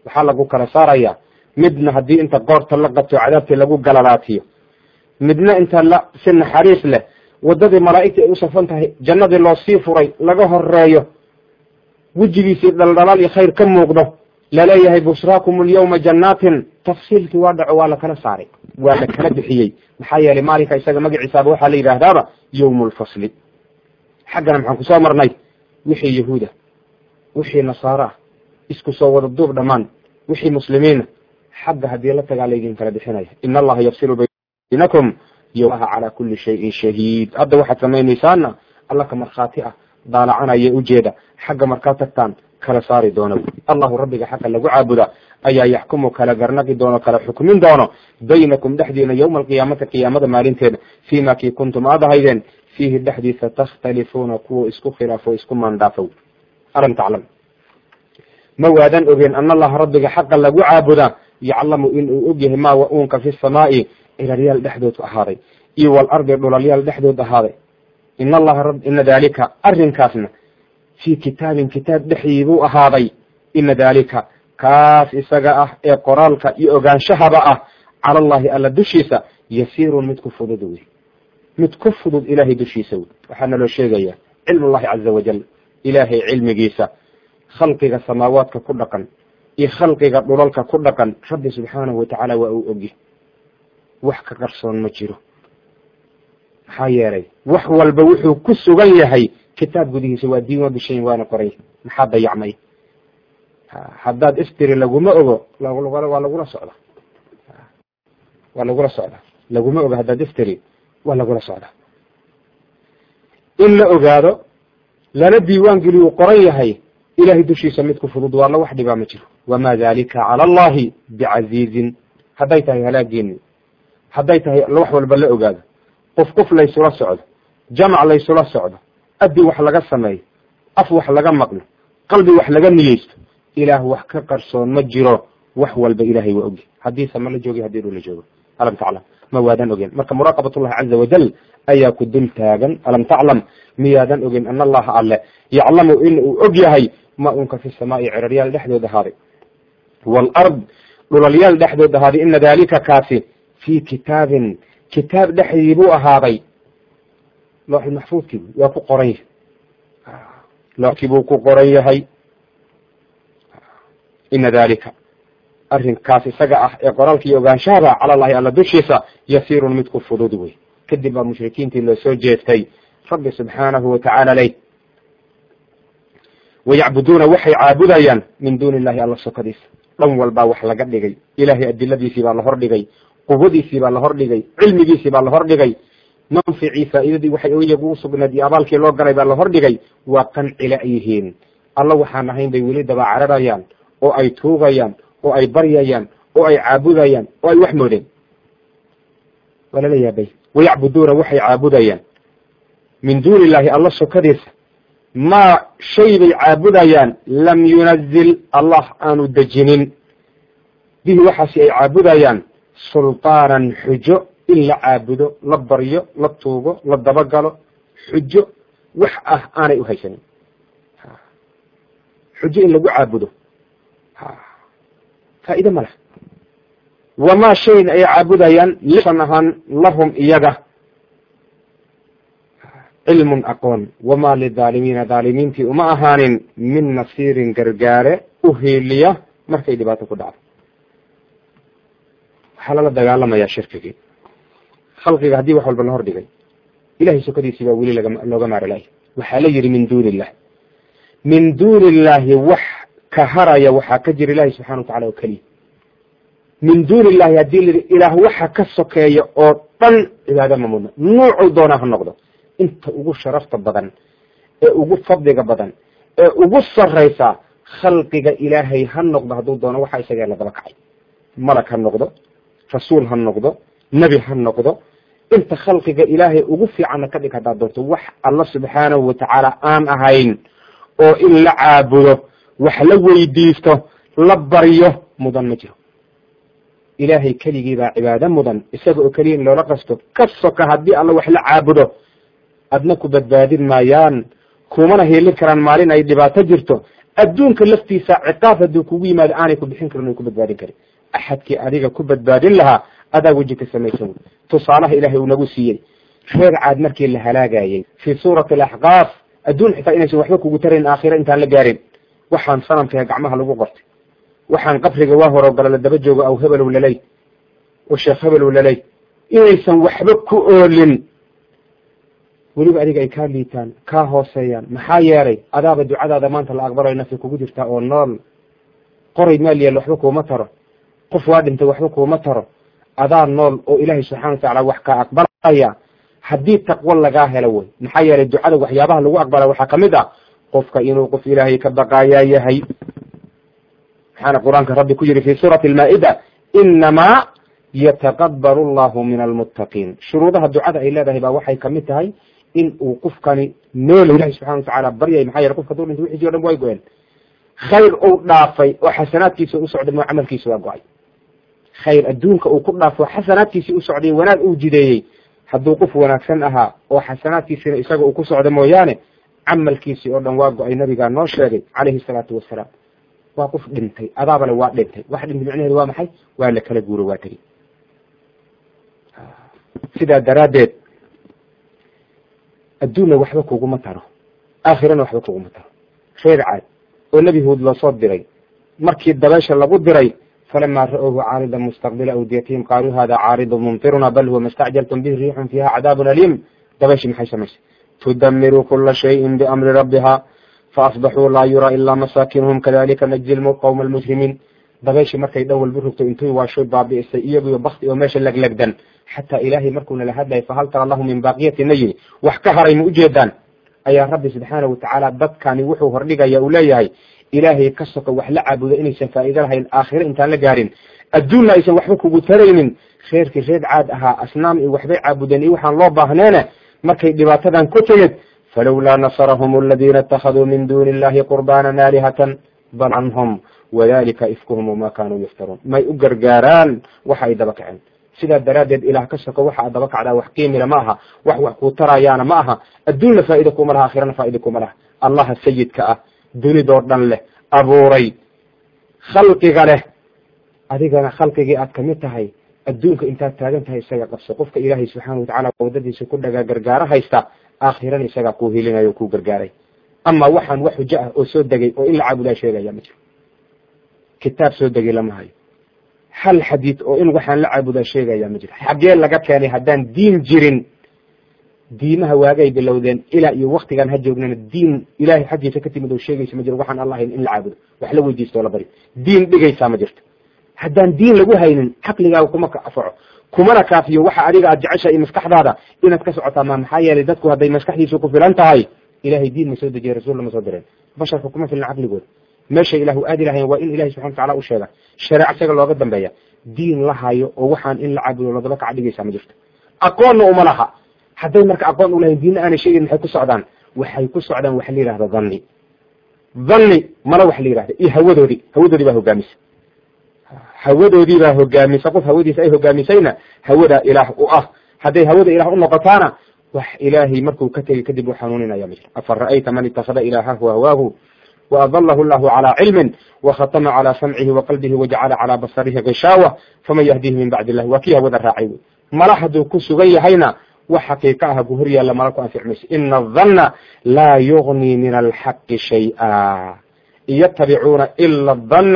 waxaa lagu kala saaraya midna haddii inta qoorta la qabto cadaabtii lagu galalaatiyo midna inta la si naxariis leh waddadii malaa'igta ay u safan tahay jannadii loo sii furay laga horeeyo wejigiisii dhaldhalaal iyo khayr ka muuqdo laleeyahay bushraakum alyawma jannaatin tafsiilkii waa dhaco waa lakala saaray waa la kala bixiyey maxaa yeelay maalinka isaga magaciisaaba waxaa la yidhaahdaaba yawmu lfasli xaggana maxaan kusoo marnay wixii yahuuda wixii nasaaro ah isku soo wada duub dhammaan wixii muslimiina xagga haddii la tagaa laydin kala bixinaya ina allaha yafsilu baynakum yowmaha calaa kulli shayin shahiid hadda waxaad samaynaysaana alla ka markhaati ah daalacanaya ujeeda xagga markaa tagtaan kala saari doono allahu rabbiga xaqa lagu caabuda ayaa yaxkumu kala garnaqi doono kala xukmin doono baynakum dhexdiina yowma alqiyaamati qiyaamada maalinteeda fiima kii kuntum aad ahaydeen fiihi dhexdiisa takhtalifuuna kuwa isku khilaafo isku maandhaafow alam taclam ma waadan ogeen ana allaha rabbiga xaqa lagu caabuda yaclamu inuu ogyahay maa wa uunka fi samaa'i ciraryaal dhexdood ahaaday iyo walardi dhulalyaal dhexdood ahaaday in allaha ina dalika arrinkaasna fii kitaabin kitaab dhexdii buu ahaaday ina dalika kaas isaga ah ee qoraalka iyo ogaanshahaba ah cala allahi alla dushiisa yasiirun mid ku fudud wey mid ku fudud ilaahay dushiisa wey waxaa naloo sheegaya cilm ullahi caza wajal ilaahay cilmigiisa khalqiga samaawaadka ku dhaqan iyo khalqiga dhulalka ku dhaqan rabbi subxaanahu watacaala waa uu ogya wax ka qarsoon ma jiro maxaa yeelay wax walba wuxuu ku sugan yahay kitaab gudihiisa waa diin waa bishayin waana qoray maxaa dayacmay haddaad iftiri laguma ogo waa lagula socda waa lagula socda laguma ogo haddaad iftiri waa lagula socda in la ogaado lana diiwaan geliy uu qoran yahay ilahay dushiisa mid ku fudud waa la wax dhibaa ma jiro wamaa dalika cala allahi bicasiizin hadday tahay halaageeni hadday tahay wax walba la ogaado qof qof laysula socdo jamac laysula socdo addi wax laga sameeyo af wax laga maqlo qalbi wax laga niyeysto ilaah wax ka qarsoon ma jiro wax walba ilahay waa ogy haddii sama la joogi hadii dhu la joogo alam taclam ma waadan ogeen marka muraaqabatullahi caza wajal ayaa ku dul taagan alam taclam miyaadan ogeen ana allaha alle yaclamu in uu og yahay ma unka fi samaai ciraryaal dhexdood ahaaday waalard dhulalyaal dhexdood ahaaday ina dalika kaasi fii kitaabin kitaab dhexdii buu ahaaday looxi maxfuudkii waa ku qoran yahay looxkii buu ku qoran yahay ina dalika arrinkaas isaga ah ee qoraalka iyo ogaanshahaba cala allahi alla dushiisa yasiirun mid ku fudud wey kadib baa mushrikiintii loo soo jeestay rabbi subxaanahu watacaala ley wayacbuduuna waxay caabudayaan min duuni illahi alla sokadiisa dhan walbaa wax laga dhigay ilahay adiladiisii baa la hordhigay quwadiisii baa la hordhigay cilmigiisii baa la hordhigay manficii faa'iidadii waxay iyagu usugnayd iyo abaalkii loo galay baa la hordhigay waa qancila ay yihiin alla waxaan ahayn bay weli daba cararayaan oo ay tuugayaan oo ay baryayaan oo ay caabudayaan oo ay wax moodeen waa lala yaabay wayacbuduuna waxay caabudayaan min duuni illahi alla sokadiisa maa shay bay caabudayaan lam yunazil allah aanu dejinin bihi waxaasi ay caabudayaan sulطaanan xujo in la caabudo la baryo la tuugo la dabagalo xujo wax ah aanay uhaysanin xujo in lagu caabudo faa'iide ma leh wamaa shayn ay caabudayaan lisan ahaan lahum iyaga cilmun aqoon wamaa lidaalimiina daalimiintii uma ahaanin min nasiirin gargaare u hiiliya markay dhibaato ku dhacdo waxaa lala dagaalamayaa shirkigii khalqiga haddii wax walba la hordhigay ilahay sokadiisii baa weli laga looga maaralay waxaa la yidhi min duuni illah min duuni illaahi wax ka haraya waxaa ka jira ilahi subxana watacala oo keliya min duuni illahi haddii la yidhi ilaah waxa ka sokeeya oo dhan cibaado ma mudna nuucuu doonaa ha noqdo inta ugu sharafta badan ee ugu fadliga badan ee ugu sarraysa khalqiga ilaahay ha noqdo hadduu doono waxa isagee lagaba kacay malag ha noqdo rasuul ha noqdo nebi ha noqdo inta khalqiga ilaahay ugu fiicanna ka dhig haddaad doonto wax alla subxaanahu watacaala aan ahayn oo in la caabudo wax la weydiisto la baryo mudan ma jiro ilaahay keligii baa cibaado mudan isaga oo keliya in loola qasto ka soka haddii alla wax la caabudo adna ku badbaadin maayaan kumana hiilin karaan maalin ay dhibaato jirto adduunka laftiisa ciqaab hadduu kugu yimaado aanay ku bixin karin o ku badbaadin karin axadkii adiga ku badbaadin lahaa adaa weji ka samaysan tusaalaha ilaahay uu nagu siiyey reer caad markii la halaagayey fii suurati alaxqaaf adduun xitaa inaysan waxba kugu tarayn aakhira intaan la gaarin waxaan sanamkahe gacmaha lagu qortay waxaan qabriga waa horo gala la daba joogo aw hebelow laley oo sheekh hebelow laley inaysan waxba ku oolin weliba adiga ay kaa liitaan kaa hooseeyaan maxaa yeelay adaaba ducadaada maanta la aqbalayo nafsi kugu jirtaa oo nool qoray maal yaal waxba kuuma taro qof waa dhintay waxba kuuma taro adaa nool oo ilaahay subxana watacaala wax kaa aqbalaya haddii taqwo lagaa helo wey maxaa yeelay ducada waxyaabaha lagu aqbala waxaa kamid ah qofka inuu qof ilaahay ka baqaayaa yahay maxaana qur-aanka rabbi ku yidhi fi suurati almaa-ida inamaa yataqabalu allahu min almuttaqiin shuruudaha ducada ay leedahay baa waxay kamid tahay in uu qofkani nool ilahi subxana watacaala baryay maxaa yeele qofka haduu dhinta wixiisi o dhan way go-een khayr uu dhaafay oo xasanaadkiisa u socday moo camalkiisa waa go-ay khayr adduunka uu ku dhaafo xasanaadkiisii u socday wanaag uu jideeyey hadduu qof wanaagsan ahaa oo xasanaadkiisina isaga uu ku socdo mooyaane camalkiisii oo dhan waa go-ay nabigaa noo sheegay calayhi salaatu wasalaam waa qof dhintay adaabale waa dhintay wax dhintay micnaheedu waa maxay waa la kala guuro waa tegi sidaa daraaddeed adduunna waxba kuguma taro aakhirana waxba kuguma taro reer caad oo nebi huud loosoo diray markii dabeesha lagu diray falama ra'وuhu caarida mustaqbila awdiyatihim qaaluu hada caaridu mumtiruna bal huwa mastacjaltum bihi riixun fiha cadaabun aliim dabeeshii maxay samaysay tudamiru kula shayin biamri rabbiha faasbaxuu laa yuraa ilaa masaakinuhum kadalika najzi qowma almujrimiin dabeeshii markay dhan walba rogto intuu waashoy baabi'isay iyagiyo bakti oo meesha leglegdan xataa ilaahay markuuna la hadlayay fahal tara lahu min baaqiyatina yidhi wax ka haray ma ujeedaan ayaa rabbi subxaanahu watacaala dadkani wuxuu hordhigaya uu leeyahay ilaahay ka soko wax la caabudo inaysan faa'iido lahayn aakhire intaan la gaarin adduunna aysan waxba kugu taraynin reerkii reer caad ahaa asnaam iyo waxbay caabudeen iyo waxaan loo baahneene markay dhibaatadan ku timid falowlaa nasarahum aladiina اtakhaduu min duni illahi qurbaanan aalihatan bal canhum wadalika ifkuhum wama kanuu yaftaruun may u gargaaraan waxa ay daba kaceen sidaa daraaddeed ilaah ka soko waxa ad daba kacdaa wax qiimila ma aha wax wax kuu tarayaana ma aha adduunna faa'iida kuma laha aakhirana faa'iida kuma laha allaha sayidka ah dunidoo dhan leh abuuray khalqiga leh adigana khalqigii aad kamid tahay adduunka intaad taagan tahay isaga qabso qofka ilaahay subxaana watacaala wadadiisa ku dhagaa gargaaro haysta aakhirana isagaa kuu hilinayo o kuu gargaaray ama waxaan wax xujo ah oo soo degay oo in la caabudaa sheegaya ma jiro kitaab soo degay lama hayo hal xadiid oo in waxaan la caabudaa sheegaya ma jiro xaggee laga keenay haddaan diin jirin diimaha waagay bilowdeen ilaa iyo waktigaan ha joognana diin ilahay xaggiisa ka timid oo sheegaysa ma jiro waxaan alla hayn in la caabudo wax la weydiisto o la bari diin dhigaysaa ma jirto haddaan diin lagu haynin caqligaaga kuma kafaco kumana kaafiyo waxa adiga aad jecesha iyo maskaxdaada inaad ka socotaa ma maxaa yeelay dadku hadday maskaxdiisu ku filan tahay ilahay diin ma soo dejiye rasuul ma soo direen basharka kuma filna caqligooda meeshay ilahu aadi lahayn waa in ilahay subxana watacala u sheega shareec isaga looga dambeeya diin la hayo oo waxaan in la caabudo ladaba kaca dhigaysaa ma jirto aqoonna uma laha hadday marka aqoon u lahayn diinna aanay sheegin maxay ku socdaan waxay ku socdaan waxa la yihahda dhanni dhanni mana wax la yihahda iyo hawadoodii hawadoodii baa hogaamisa hawadoodii baa hogaamisa qof hawadiisa ay hogaamisayna hawada ilaah u ah hadday hawada ilaah u noqotaana wax ilaahay markuu ka tegey kadib u xanuuninaya ma jiro afa ra'ayta man itakada ilaahahu hawaahu وأضله الله على علم وختم على سمعه وقلبه وجعل على بصره غشاوة فمن يهديه من بعد الله وكيها وذا راعي ملحدو كسغي هينا وحقيقة جهرية لما لكم أنفع مش إن الظن لا يغني من الحق شيئا يتبعون إلا الظن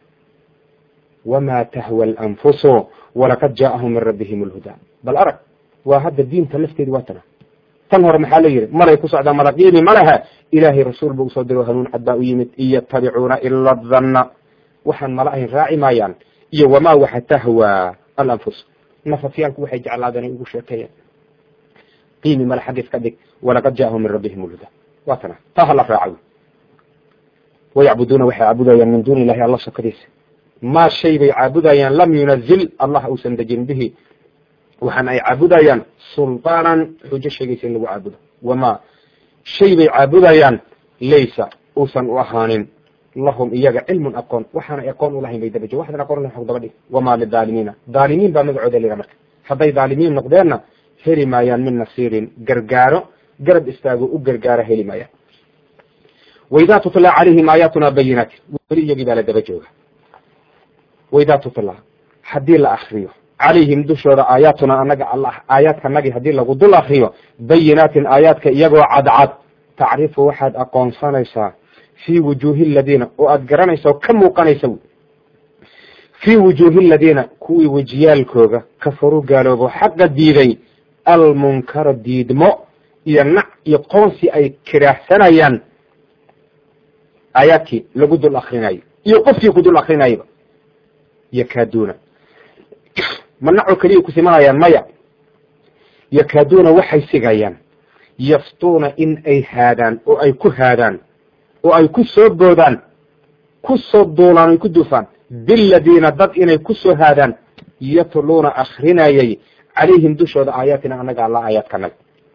وما تهوى الأنفس ولقد جاءهم من ربهم الهدى بل أرك وهذا الدين تلفتي دواتنا tan hore maxaa la yidhi maray ku socdaa madaqiimi ma lehe ilaahay rasuul buu usoo diro hanuun cad baa u yimid in yatabicuuna ila danna waxaan mala ahayn raaci maayaan iyo wamaa waxa tahwaa alanfus nafafyaalku waxay jeclaadeen ay ugu sheekeeyeen qiimi male xagga iska dhig walaqad jaahum min rabbihim ulhuda waa tana taa hala raaca wayacbuduuna waxay caabudayaan min duuni illahi alla sokadiisa maa shay bay caabudayaan lam yunazil allah uusan dejin bihi waxaan ay caabudayaan sulطaanan xujo sheegaysa in lagu caabudo wamaa shay bay caabudayaan laysa uusan u ahaanin lahum iyaga cilmun aqoon waxaanay aqoon ulahayn bay dabajo waxdan aqoon lahayn xog daba dhig wamaa lidaalimiina daalimiin baa magacooda lira marka hadday daalimiin noqdeenna heli maayaan min nasiirin gargaaro garab istaago u gargaaro heli maayaan waidaa tutla calayhim aayaatuna bayinaati weli iyagii baa la daba jooga waidaa tutla haddii la akriyo calayhim dushooda aayaatuna anaga alla aayaadkanagii haddii lagu dul akriyo bayinaatin aayaadka iyagoo cadcad tacrifu waxaad aqoonsanaysaa fii wujuuhi aladiina oo aad garanaysa oo ka muuqanaysa fii wujuuhi aladiina kuwii wejiyaalkooga kafaruu gaaloobo xaqa diiday almunkara diidmo iyo nac iyo qoonsi ay kiraahsanayaan aayaadkii lagu dul akrinayo iyo qofkii ku dul akrinayaba yakaaduuna ma naco keliya ku simanayaan maya yakaaduuna waxay sigayaan yaftuuna in ay haadaan oo ay ku haadaan oo ay ku soo boodaan ku soo duulaan ay ku duufaan biladiina dad inay ku soo haadaan yatluuna akrinayay calayhim dushooda aayaatina annaga alla aayaadkanaga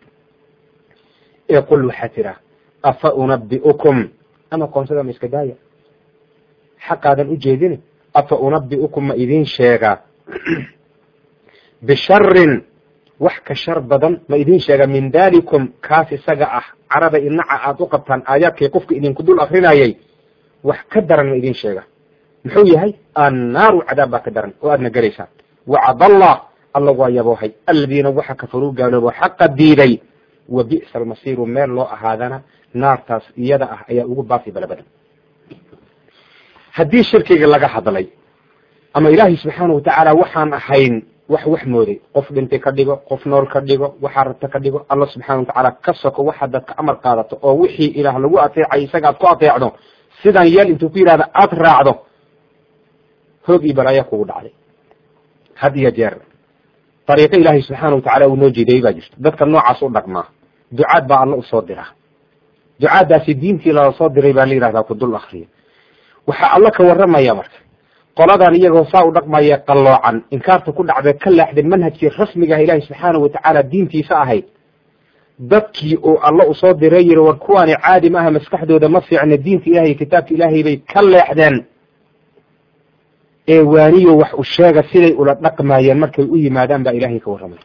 ee qul waxaa tira afa unabi'ukum ama qoonsada ma iska daaya xaqaadan u jeedine afa unabi'ukum ma idiin sheegaa bisharin wax ka shar badan ma idiin sheegaa min dalikum kaas isaga ah carada inaca aada u qabtaan aayaadkay qofka idinku dul akrinayay wax ka daran ma idiin sheega muxuu yahay annaaru cadaab baa ka daran oo aadna gelaysaan wacadallah alla waa yaboohay aladiina waxa kafaruu gaaloobo xaqa diiday wa bi'sa almasiiru meel loo ahaadana naartaas iyada ah ayaa ugu baafi bala badan haddii shirkiga laga hadlay ama ilaahay subxaana watacaala waxaan ahayn wax wax mooday qof dhintay ka dhigo qof nool ka dhigo waxaa rabta ka dhigo alla subxana watacaala ka soko waxaad dadka amar qaadato oo wixii ilaah lagu ateecay isaga aad ku ateecdo sidan yeel intuu ku yidhahda aada raacdo hoog iyo balaayaa kugu dhacday had iyo jeer dariiqo ilaahay subxaana watacaala uu noo jeedayey baa jirto dadka noocaas u dhaqmaa ducaad baa alla usoo dira ducaaddaasi diintii lala soo diray baa la yidhahdaa ku dul akriya waxaa alla ka warramaya marka qoladan iyagoo saa u dhaqmaya qalloocan inkaarta ku dhacday ka leexday manhajkii rasmiga ah ilaahay subxaana watacaala diintiisa ahayd dadkii oo alla usoo diray yiri war kuwaani caadi ma aha maskaxdooda ma fiicna diinta ilahay iyo kitaabka ilaahay bay ka leexdeen ee waaniyo wax u sheega siday ula dhaqmayeen markay u yimaadaan baa ilaahay ka warramay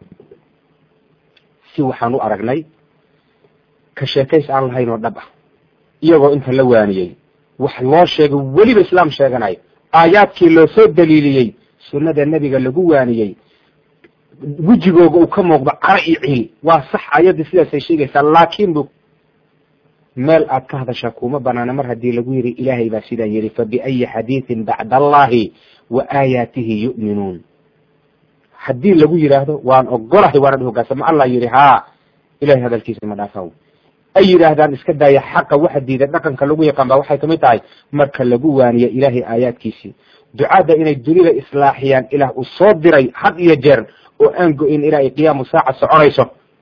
si waxaan u aragnay ka sheekays aan lahayn oo dhab ah iyagoo inta la waaniyey wax loo sheegay weliba islaam sheeganayo aayaadkii loo soo daliiliyey sunnada nebiga lagu waaniyey wejigooga uu ka muuqdo cara iyo ciil waa sax ayaddii sidaasay sheegaysaa laakiin bu meel aad ka hadashaa kuma banaana mar haddii lagu yidhi ilaahay baa sidaan yidhi fa biayi xadiidin bacda allahi wa aayaatihi yu'minuun haddii lagu yidhaahdo waan ogolahay waanad hogaansama allah yidhi haa ilahay hadalkiisa ma dhaafaaw ay yidhaahdaan iska daaya xaqa waxa diida dhaqanka lagu yaqaan ba waxay kamid tahay marka lagu waaniyo ilaahay aayaadkiisii ducaadda inay dunida islaaxiyaan ilaah uu soo diray had iyo jeer oo aan go-in ilaa ay qiyaamu saaca soconayso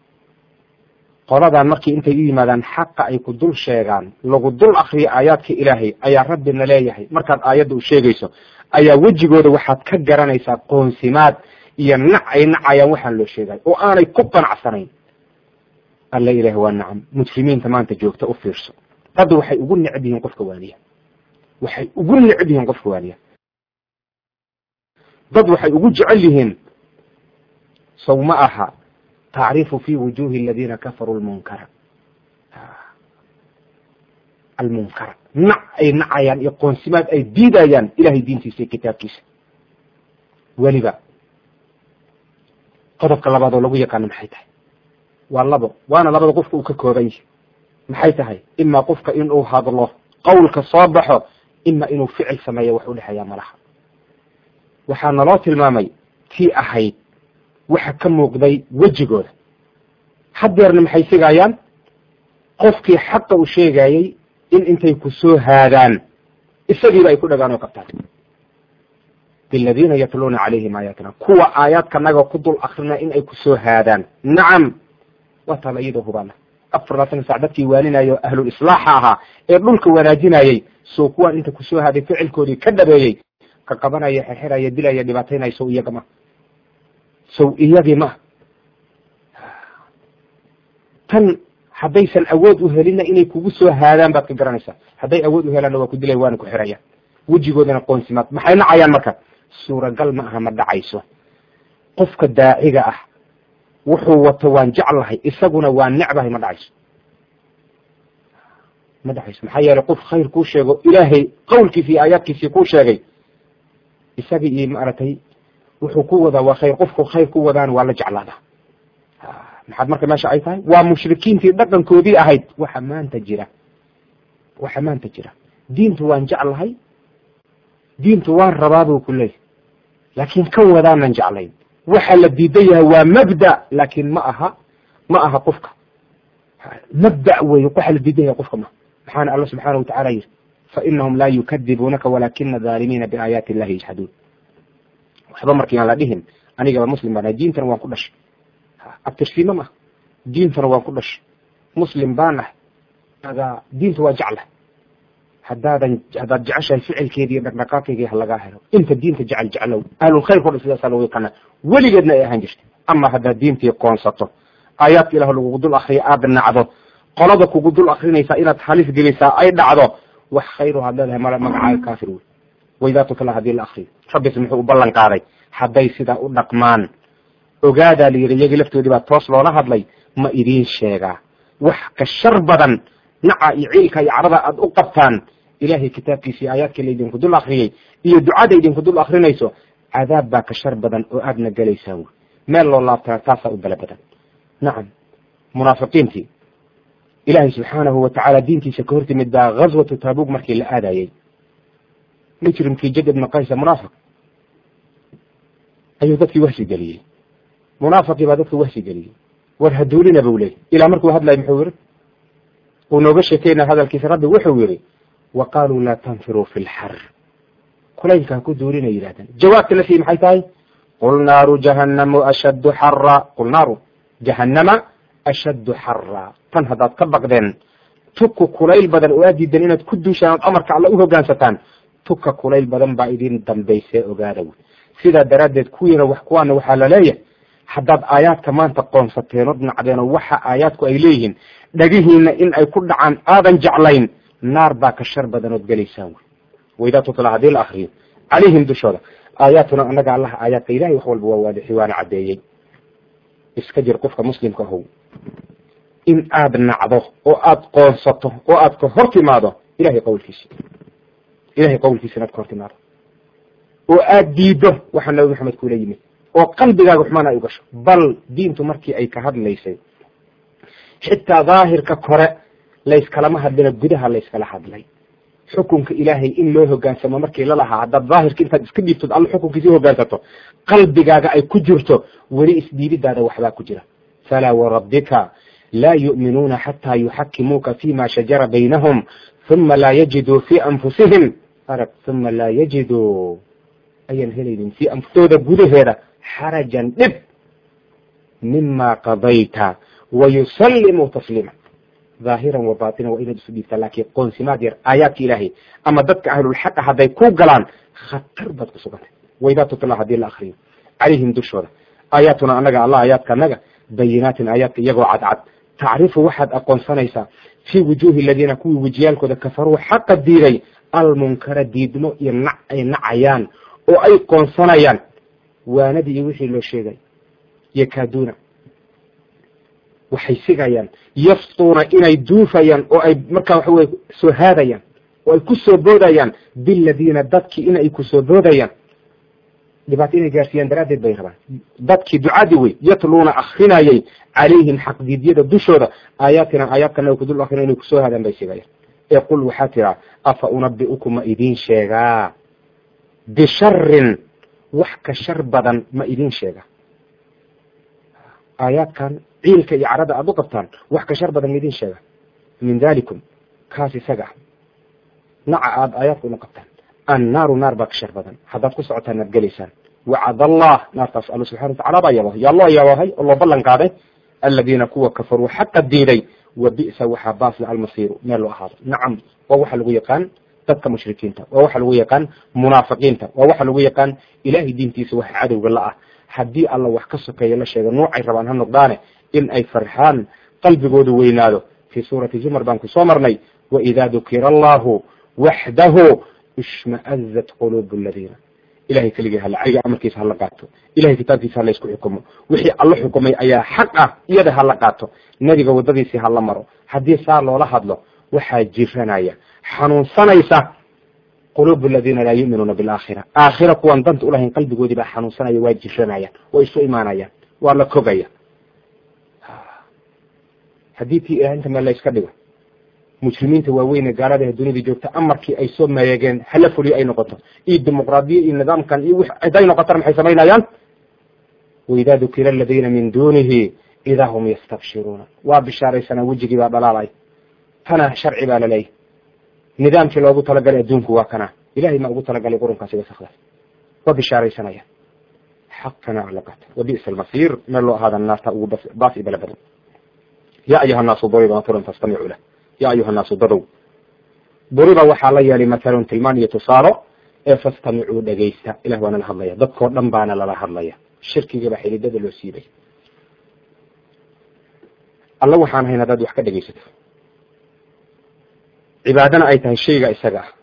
qoladan markii intay u yimaadaan xaqa ay ku dul sheegaan lagu dul akriyo aayaadka ilaahay ayaa rabbina leeyahay markaad aayadda u sheegayso ayaa wejigooda waxaad ka garanaysaa qoonsimaad iyo nac ay nacayaan waxaan loo sheegay oo aanay ku qanacsanayn alla ilaah waa nacam muslimiinta maanta joogta u fiirso dad waxay ugu necb yihiin qofka waaniya waxay ugu necb yihiin qofka waaniya dad waxay ugu jecel yihiin sow ma aha tacrifu fi wujuhi aladina kafaruu lmunkara almunkara nac ay nacayaan iyo qoonsimaad ay diidayaan ilahay diintiisa iyo kitaabkiisa weliba qodobka labaad oo lagu yaqaano maxay tahay waa labo waana labada qofka uu ka kooban yahay maxay tahay imaa qofka inuu hadlo qowlka soo baxo ima inuu ficil sameeyo wax udhexeeya malaha waxaa naloo tilmaamay tii ahayd waxa ka muuqday wejigooda haddeerna maxay sigayaan qofkii xaqa u sheegayey in intay ku soo haadaan isagiiba ay ku dhagaan oo qabtaan biladiina yatluuna calayhim aayaatina kuwa aayaadkanaga ku dul akrina in ay ku soo haadaan nacam waa taala iyadoo hubaana afar labaatan sac dadkii waaninaya ahlul islaaxa ahaa ee dhulka wanaajinayay soo kuwaan inta kusoo haaday ficilkoodii ka dhabeeyey ka qabanaya xerxeraya dilaya dhibaataynaya sow iyaga ma sow iyagii ma tan haddaysan awood u helinna inay kugu soo haadaan baad ka garanaysaa hadday awood u helaanna waa ku dilaya waana ku xiraya wejigoodana qoonsimaad maxay nacayaan marka suuragal ma aha ma dhacayso qofka daaciga ah wuxuu wato waan jeclahay isaguna waa necbahay ma dhacayso ma dhexayso maxaa yeelay qof khayr kuu sheego ilaahay qowlkiisi iyo aayaadkiisii kuu sheegay isagii iyo maaragtay wuxuu ku wadaa waa khayr qofku khayr ku wadaan waa la jeclaadaa maxaad marka meesha ay tahay waa mushrikiintii dhaqankoodii ahayd waxa maanta jira waxa maanta jira diintu waan jeclahay diintu waan rabaa buu ku leeyahy laakiin kan wadaanan jeclayn waxa la diidan yahay waa mabda laakiin ma aha ma aha qofka mabda wey waxa la diidan yahay qofka ma maxaana alla subxaana watacala yidhi fainahum laa yukadibuunaka walakina aalimiina biaayaati illahi yajxaduun waxba markii aan la dhihin anigaba muslim baan ahay diintana waan ku dhashay abtirsiima maaha diintana waan ku dhashay muslim baan ahay aga diinta waa jeclahay haddaadan haddaad jeceshahay ficilkeedi iyo dhaqdhaqaaqeygii halagaa helo inta diinta jecel jeclow ahlulkhayrka o dhan sidaasaa lagu yaqaana weligeedna ay ahaan jirtay ama haddaad diintii qoonsato aayaadka ilah lagugu dul akriyo aada nacdo qolada kugu dul akrinaysaa inaad halis gelisaa ay dhacdo wax khayro had leedahay mala magacaaga kaafir wey waydaa tutla haddii la akriyo rabbis muxuu u ballan qaaday hadday sidaa u dhaqmaan ogaadaa la yidhi iyagii laftoodii baa toos loola hadlay ma idiin sheegaa wax ka shar badan naca iyo ciilka iyo carada aada u qabtaan ilahay kitaabkiisa iyo aayaadka laydinku dul akriyey iyo ducada idinku dul akrinayso cadaab baa ka shar badan oo aadna gelaysaan wey meel loo laabtana taasaa u bala badan nacam munaafiqiintii ilaahay subxaanahu watacaala diintiisa ka hortimid baa ghaswatu taabug markii la aadayey mujrimkii jad ibna qaysa munaafiq ayuu dadkii wahsi geliyey munaafiqii baa dadka wahsi geliyey war haduulina buu leeyay ilaa markuu hadlay muxuu yiri uu nooga sheekeyna hadalkiisa rabbi wuxuu yiri wa qaaluu laa tanfiruu fi lxar kulaylka ha ku duulina yidhahdeen jawaabta la sii maxay tahay qul naaru jahannamu ashaddu xara qul naaru jahannama ashaddu xara tan haddaad ka baqdeen tuka kulayl badan oo aad diidan inaad ku duushaan ood amarka alla u hoggaansataan tuka kulayl badan baa idin dambaysee ogaada wy sidaa daraaddeed kuwiina wax kuwaana waxaa la leeyahay haddaad aayaadka maanta qoonsateen od nacdeenoo waxa aayaadku ay leeyihiin dhagihiina in ay ku dhacaan aadan jeclayn naar baa ka shar badan ood gelaysaan wy waydaa tutla haddii la akriyo calayhim dushooda aayaatuna annaga allaha aayaadka ilahay wax walba waa waadixi waana caddeeyey iska jir qofka muslimka ahow in aada nacdo oo aada qoonsato oo aad ka hor timaado ilahay qawlkiisi ilahay qawlkiisa inaad ka hor timaado oo aada diido waxaa nabi maxamed kula yimid oo qalbigaaga xumaan ay u gasho bal diintu markii ay ka hadlaysay xitaa daahirka kore layskalama hadlina gudaha layskala hadlay xukunka ilaahay in loo hogaansamo markii lalahaa haddaad daahirka intaad iska dhiibtod alla xukunkiisi hogaansato qalbigaaga ay ku jirto weli isdhiibidaada waxbaa ku jira falaa warabbika laa yu'minuuna xataa yuxakimuuka fima shajara baynahum uma laa yajiduu fi anfusihim arag uma laa yajiduu ayaan helaynin fi anfustooda gudaheeda xarajan dhib mima qadayta wayusallimuu tasliima dhaahiran wa baatinan waa inaad isu dhiibtaa laakiin qoonsimaad yar aayaadka ilaahay ama dadka ahlulxaqa hadday ku galaan khatar baad ku sugantay waydaa tutla haddii la akriyo calayhim dushooda aayaatuna annaga allah aayaadka annaga bayinaatin aayaadka iyagoo cadcad tacrifu waxaad aqoonsanaysaa fii wujuuhi aladiina kuwii wejiyaalkooda kafaruu xaqa diiday almunkara diidmo iyo nac ay nacayaan oo ay qoonsanayaan waanadii iyo wixii loo sheegay yakaaduuna waxay sigayaan yaftuuna inay duufayaan oo ay markaa waxa weye soo haadayaan oo ay ku soo boodayaan biladiina dadkii inay ku soo boodayaan dhibaato inay gaarsiiyaan daraaddeed bay rabaan dadkii ducadii wey yatluuna akrinayay calayhim xaqdiidyada dushooda aayaatina aayaadkana ku dul akrina inay kusoo haadaan bay sigayaan ee qul waxaa tiraa afa unabi'ukum ma idiin sheegaa bisharin wax ka shar badan ma idiin sheega aayaadkan ciilka iyo carada aada u qabtaan wax ka shar badan ma idiin sheega min dalikum kaas isaga ah naca aada aayaadka una qabtaan annaaru naar baa ka shar badan haddaad ku socotaan naad gelaysaan wacad allah naartaas alla subxana watacala baa yabahay yaa loo yabahay oo loo ballan qaaday aladiina kuwa kafaruu xaqa diiday wa bi'sa waxaa baasla almasiiru meel loo ahaado nacam waa waxa lagu yaqaan dadka mushrikiinta waa waxa lagu yaqaan munaafiqiinta waa waxa lagu yaqaan ilahay diintiisa waxa cadowga la ah haddii alla wax ka sokeeya la sheega noocay rabaan ha noqdaane in ay farxaan qalbigoodu weynaado fii suurati zumar baan ku soo marnay waidaa dukira allahu waxdahu ishma'azat quluubu aladiina ilahay keligii hala cayga amarkiisa hala qaato ilahay kitaabkiisa hala isku xukumo wixii alla xukumay ayaa xaq ah iyada hala qaato nebiga waddadiisii hala maro haddii saa loola hadlo waxaa jiranaya xanuunsanaysa quluubu aladiina laa yu'minuuna bilaakhira aakhira kuwan danta ulahayn qalbigoodii baa xanuunsanaya waa jiranayaan waa isu imaanayaan waa la kogaya haddii tii ilaah inta meel la iska dhigo mujrimiinta waaweyn ee gaalada ee dunida joogta amarkii ay soo meegeen hala fuliyo ay noqoto iyo dimuqraadiya iyo nidaamkan iyo w hadday noqotana maxay samaynayaan waidaa dukira aladiina min dunihi idaa hum yastabshiruuna waa bishaaraysanaa wejigii baa dhalaalay tana sharci baa laleeyahy nidaamkii loogu talagalay adduunku waa kana ilahay ma ugu talagalay qurunkaasi wasakdaas waa bishaaraysanaya xaqana calaqat wabi'sa almasiir meel loo ahaada naarta ugu baas i bala badan ya ayuha naasu duriba matalun fastamicu lah ya ayuha naasu dadow duriba waxaa la yeelay matalun tilmaan iyo tusaalo ee fastamicuu dhegaysta ilah waa nala hadlaya dadkoo dhan baana lala hadlaya shirkigaba xididada loo siibay alla waxaan hayn haddaad wax ka dhegaysato cibaadana ay tahay shayga isaga ah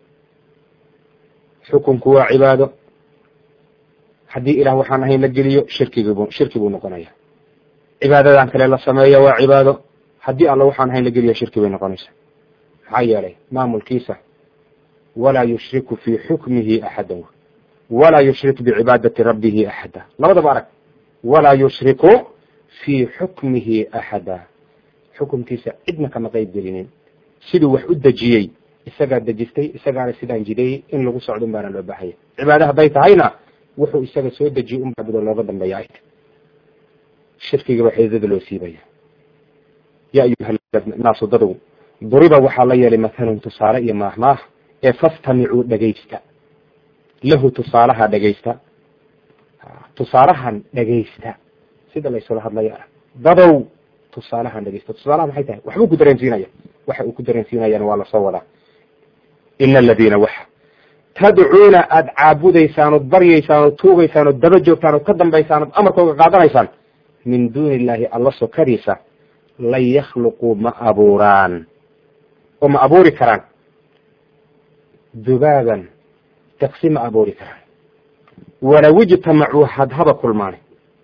xukunku waa cibaado haddii ilah waxaan ahayn la geliyo shirkigiibu shirki buu noqonaya cibaadadan kale la sameeya waa cibaado haddii alla waxaan ahayn la geliyo shirki bay noqonaysa maxaa yeelay maamulkiisa walaa yushriku fii xukmihi axadan walaa yushrik bicibaadati rabbihi axada labadaba arag walaa yushriku fii xukmihi axada xukumkiisa cidna kama qayb gelinin siduu wax u dejiyey isagaa dejistay isagaana sidaan jideeyey in lagu socdo un baana loo baahaya cibaado hadday tahayna wuxuu isaga soo dejiyey un baabudo looga dambeeya ayt shirkiga baa xididada loo siibaya ya ayuha naasu dadow duriba waxaa la yeelay mathalun tusaale iyo maahmaah ee fastamicuu dhegaysta lahu tusaalaha dhegaysta tusaalahan dhegaysta sida laysula hadlaya ah dadow tusaalahan dhegaysta tusaalaha maxay tahay waxbuu ku dareensiinaya waxa uu ku dareensiinayana waa lasoo wadaa ina aladiina waxa tadcuuna aada caabudaysaan ood baryaysaan ood tuugaysaan ood daba joogtaan ood ka dambaysaan ood amarkooga qaadanaysaan min duuni illaahi alla sokadiisa lan yakhluquu ma abuuraan oo ma abuuri karaan dubaaban daqsi ma abuuri karaan walaw ijtamacuu hadhaba kulmaane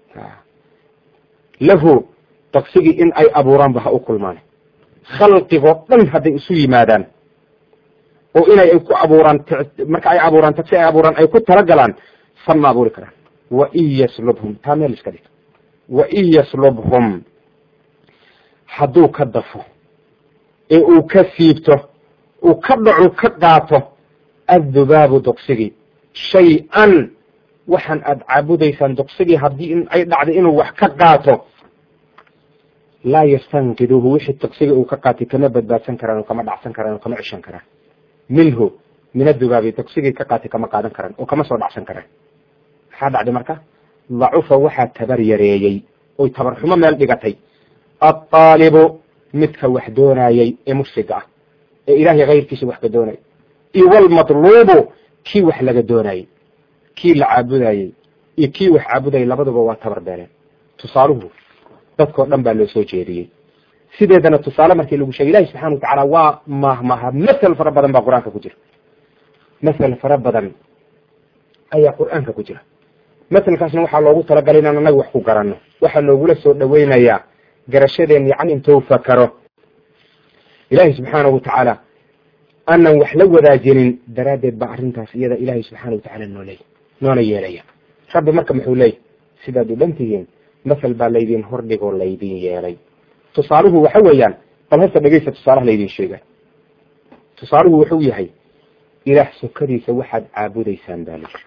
lahu daqsigii in ay abuuraanba ha u kulmaane khalqigoo dhan hadday isu yimaadaan oo inay ku abuuraan marka ay abuuraan tagsi ay abuuraan ay ku talagalaan san ma abuuri karaan wa in yaslubhum taa meel iska dhig wa in yaslubhum hadduu ka dafo ee uu ka siibto uu ka dhacu ka qaato addubaabu doqsigii shay-an waxaan aada caabudaysaan doqsigii haddii in ay dhacday inuu wax ka qaato laa yastankiduuhu wixii doqsigii uu ka qaatay kama badbaadsan karaan oo kama dhacsan karaan oo kama ceshan karaan minhu min adubaabi doqsigii ka qaatay kama qaadan karaan oo kama soo dhacsan karaan maxaa dhacday marka dacufa waxaa tabar yareeyey oy tabar xumo meel dhigatay alطaalibu midka wax doonayey ee mufsiga ah ee ilahay kayrkiisa wax ka doonayay iyo walmatluubu kii wax laga doonayey kii la caabudayey iyo kii wax caabudayay labaduba waa tabar beereen tusaaluhu dadkao dhan baa loo soo jeediyey sideedana tusaale markii lagu sheegay ilahi subxana watacaala waa mahmaha masel fara badan baa qur-aanka ku jira masel fara badan ayaa qur-aanka ku jira maselkaasna waxaa loogu talagalay inaan anaga wax ku garanno waxaa loogula soo dhaweynayaa garashadeen yacni intuu fakaro ilaahay subxaanahu watacaala aanan wax la wadaajinin daraaddeed baa arrintaas iyada ilaahay subxaana watacaala nooley noona yeelaya rabbi marka muxuu leeyay sidaad u dhan tihiin masel baa laydin hordhigoo laydin yeelay tusaaluhu waxa weeyaan bal hasta dhegeysta tusaalaha laydin sheegay tusaaluhu wuxuu yahay ilaah sokadiisa waxaad caabudaysaan baa layiri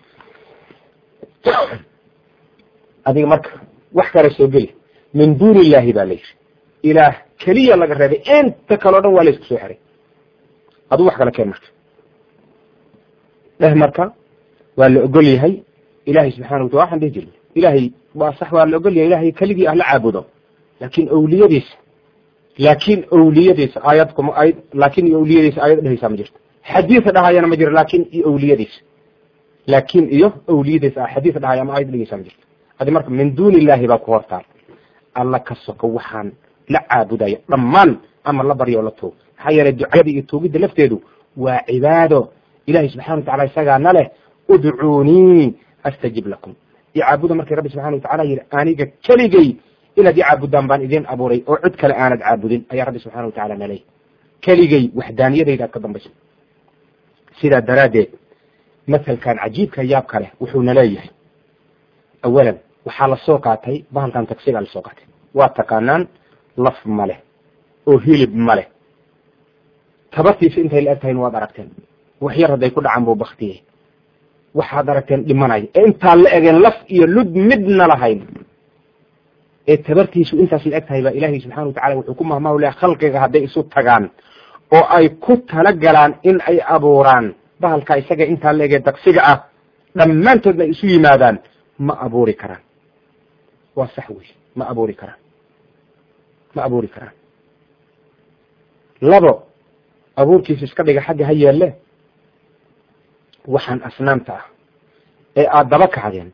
adiga marka wax kale soo geli min duuni illaahi baa la yiri ilaah keliya laga reebay inta kaleo dhan waa la isku soo xiray aduu wax kale keen marka dheh marka waa la ogol yahay ilahay subxana watala waxaan dhihi jirna ilahay waa sax waa la ogol yahay ilahay keligii ah la caabudo laakin awliyadiisa laakin awliyadiisa aayad kuma aayad laakin iyo awliyadiisa aayad dhehaysaa ma jirto xadiisa dhahayana ma jiro laakin iyo awliyadiisa laakin iyo awliyadiisa a xadiis dhahaya ama aayad dhehaysaa ma jirto adi marka min duuni illahi baa ku hortaal alla ka soko waxaan la caabudaya dhammaan ama la baryo o la tuug maxaa yeelay ducada iyo tuugidda lafteedu waa cibaado ilahi subxana watacala isagaana leh udcuunii astajib lakum icaabuda markii rabbi subxana watacala yihi aniga keligay inaad i caabudaan baan idin abuuray oo cid kale aanad caabudin ayaa rabbi subxana watacala naley keligay waxdaaniyadayda aad ka dambayso sidaa daraaddeed masalkan cajiibka yaabka leh wuxuuna leeyahay awalan waxaa lasoo qaatay bahalkan tagsigaa lasoo qaatay waa taqaanaan laf ma leh oo hilib ma leh tabartiisa intay la eg tahayna waad aragteen wax yar hadday ku dhacaan buu baktiyey waxaad aragteen dhimanaya ee intaan la egeen laf iyo lud midna lahayn ee tabartiisu intaas la eg tahay baa ilaahay subxana watacala wuxuu ku mahmahu leha khalqiga hadday isu tagaan oo ay ku talagalaan in ay abuuraan bahalka isaga intaa la egee daqsiga ah dhammaantoodna ay isu yimaadaan ma abuuri karaan waa sax wey ma abuuri karaan ma abuuri karaan labo abuurkiisa iska dhiga xagga ha yeelle waxaan asnaamta ah ee aada daba kacdeen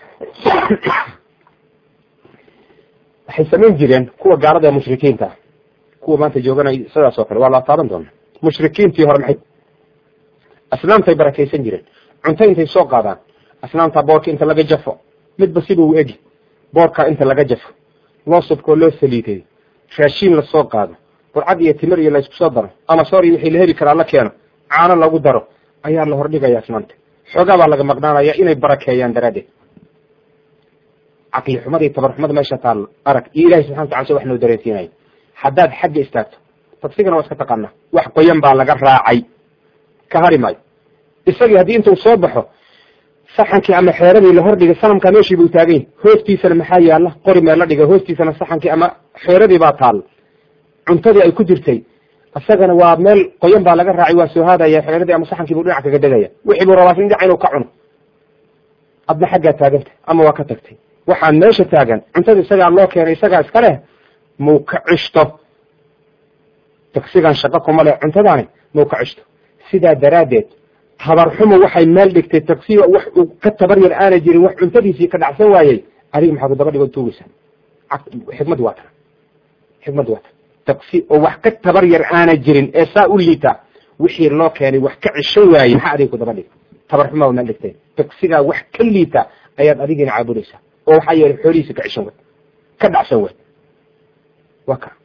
waxay samayn jireen kuwa gaalada ee mushrikiinta ah kuwa maanta jooganay sidaas oo kale waa la taaban doona mushrikiintii hore maxay asnaamtay barakaysan jireen cunto intay soo qaadaan asnaamta boorka inta laga jafo midba siba u egi boorka inta laga jafo loo subkoo loo saliiday raashiin lasoo qaado burcad iyo timir iyo laysku soo daro ama soor iyo wixii la heli karaa la keeno caano lagu daro ayaa la hordhigaya asnaamta xoogaa baa laga maqnaanaya inay barakeeyaan daraaddeed caqli xumada iyo tabar xumada meesha taalla arag iyo ilahay subxana watala se wax noo dareensiinaya haddaad xagga istaagto tagsigana waa iska taqaanaa wax qoyan baa laga raacay ka hari maayo isagii haddii intuu soo baxo saxankii ama xeeradii la hordhigay sanamkaa meeshii buu taagany hoostiisana maxaa yaalla qori mee la dhiga hoostiisana saxankii ama xeeradii baa taalla cuntadii ay ku jirtay isagana waa meel qoyan baa laga raacay waa soo haadaya xeeradii ama saxankii buu dhinac kaga degaya wixii buu rabaa dhinac inuu ka cuno adna xaggaa taaganta ama waa ka tagtay waxaan meesha taagan cuntada isagaa loo keenay isagaa iska leh muu ka cishto tagsigan shaqo kuma leh cuntadaani muu ka cishto sidaa daraaddeed tabarxumo waxay meel dhigtay tagsiga wax uu ka tabar yar aana jirin wax cuntadiisii ka dhacsan waayey adiga maxaa ku daba dhigo tuugaysa xikmaddi waa tana xikmaddi waa tana tagsi oo wax ka tabar yar aana jirin ee saa u liita wixii loo keenay wax ka cishan waayey maxaa adiga ku daba dhig tabarxumo waa meel dhigtay tagsigaa wax ka liita ayaad adigina caabudaysaa oo waxaa yeelay xoolihiisa ka cishan way ka dhacsan way waa ka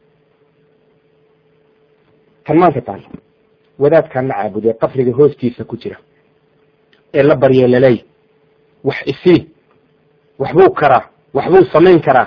kan maanta taal wadaadkaan la caabuday qafriga hoostiisa ku jira ee la barye laleey wax isii waxbuu karaa waxbuu samayn karaa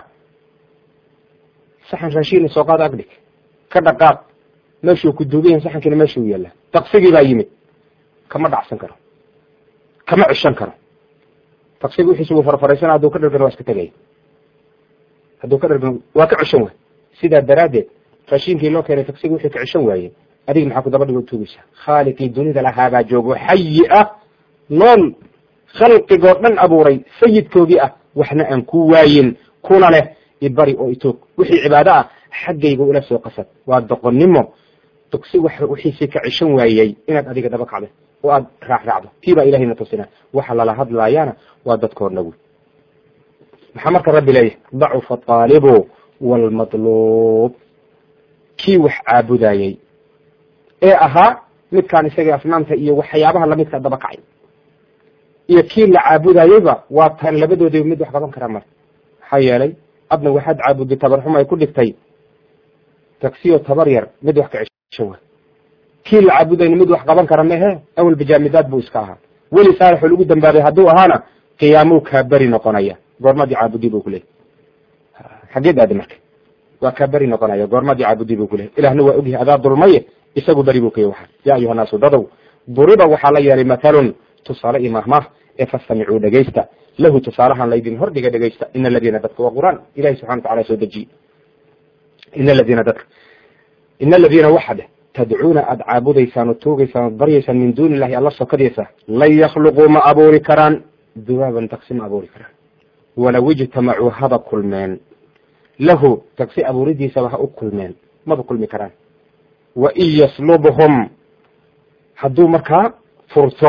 saxan raashiina soo qaad agdhig ka dhaqaaq meeshuu ku duugan yahay saxankiina meeshuu yaallaa taqsigii baa yimid kama dhacsan karo kama cishan karo taqsigi wixiisa wuu farfaraysana hadduu ka dhargano waa iska tegaya hadduu ka dhargano waa ka cishan waay sidaa daraaddeed raashiinkii loo keenay taqsigi wixii ka cishan waaye adiga maxaa ku daba dhigo tuugaysaa khaaliqii dunida lahaabaa joogo xayi ah nool khalqigoo dhan abuuray sayidkoogii ah waxna aan ku waayin kuna leh ibari oo itoog wixii cibaado ah xaggayga ula soo qasad waa doqonnimo tugsi wax wixiisii ka cishan waayey inaad adiga daba kacdo oo aad raac raacdo tii baa ilahayna tusina waxa lala hadlaayaana waa dadkoodna wey maxaa marka rabbi leeyahay dacufa aalibu waalmadluub kii wax caabudayey ee ahaa midkaan isaga asnaamta iyo waxyaabaha lamidka daba kacay iyo kii la caabudayeyba waa tan labadoodii mid wax qaban karaa mara maxaa yeelay adna waxaad caabudday tabarxum ay ku dhigtay tagsiyo tabar yar mid wax ka cishan wa kii la caabudayna mid wax qaban kara mehe awel bajaamidaad buu iska ahaa weli saalixoo lagu dambaabay hadduu ahaana qiyaamuu kaa beri noqonaya goormadii caabudi buu kuleeyay xageed aadi marka waa kaa beri noqonaya goormadii caabudi buu kuleeyay ilahna waa ogyahay adaa dulmaye isagu beri buu kaya waxa yaa ayuha naasu dadow duriba waxaa la yeelay mathalun tusaale iyo mahmah ee fastamicuu dhegaysta lahu tusaalahan laydin hordhiga dhegaysta ina aladiina dadka waa qur-aan ilahi subxana watacala soo dejiye ina aladiina dadka ina aladiina waxa dheh tadcuuna aada caabudaysaan oo toogaysaan ood baryaysaan min duuni illahi alla sokadaysa lan yakhluquu ma abuuri karaan dubaaban tagsi ma abuuri karaan walow ijtamacuu haba kulmeen lahu tagsi abuuridiisaba ha u kulmeen maba kulmi karaan wa in yaslubhum hadduu markaa furto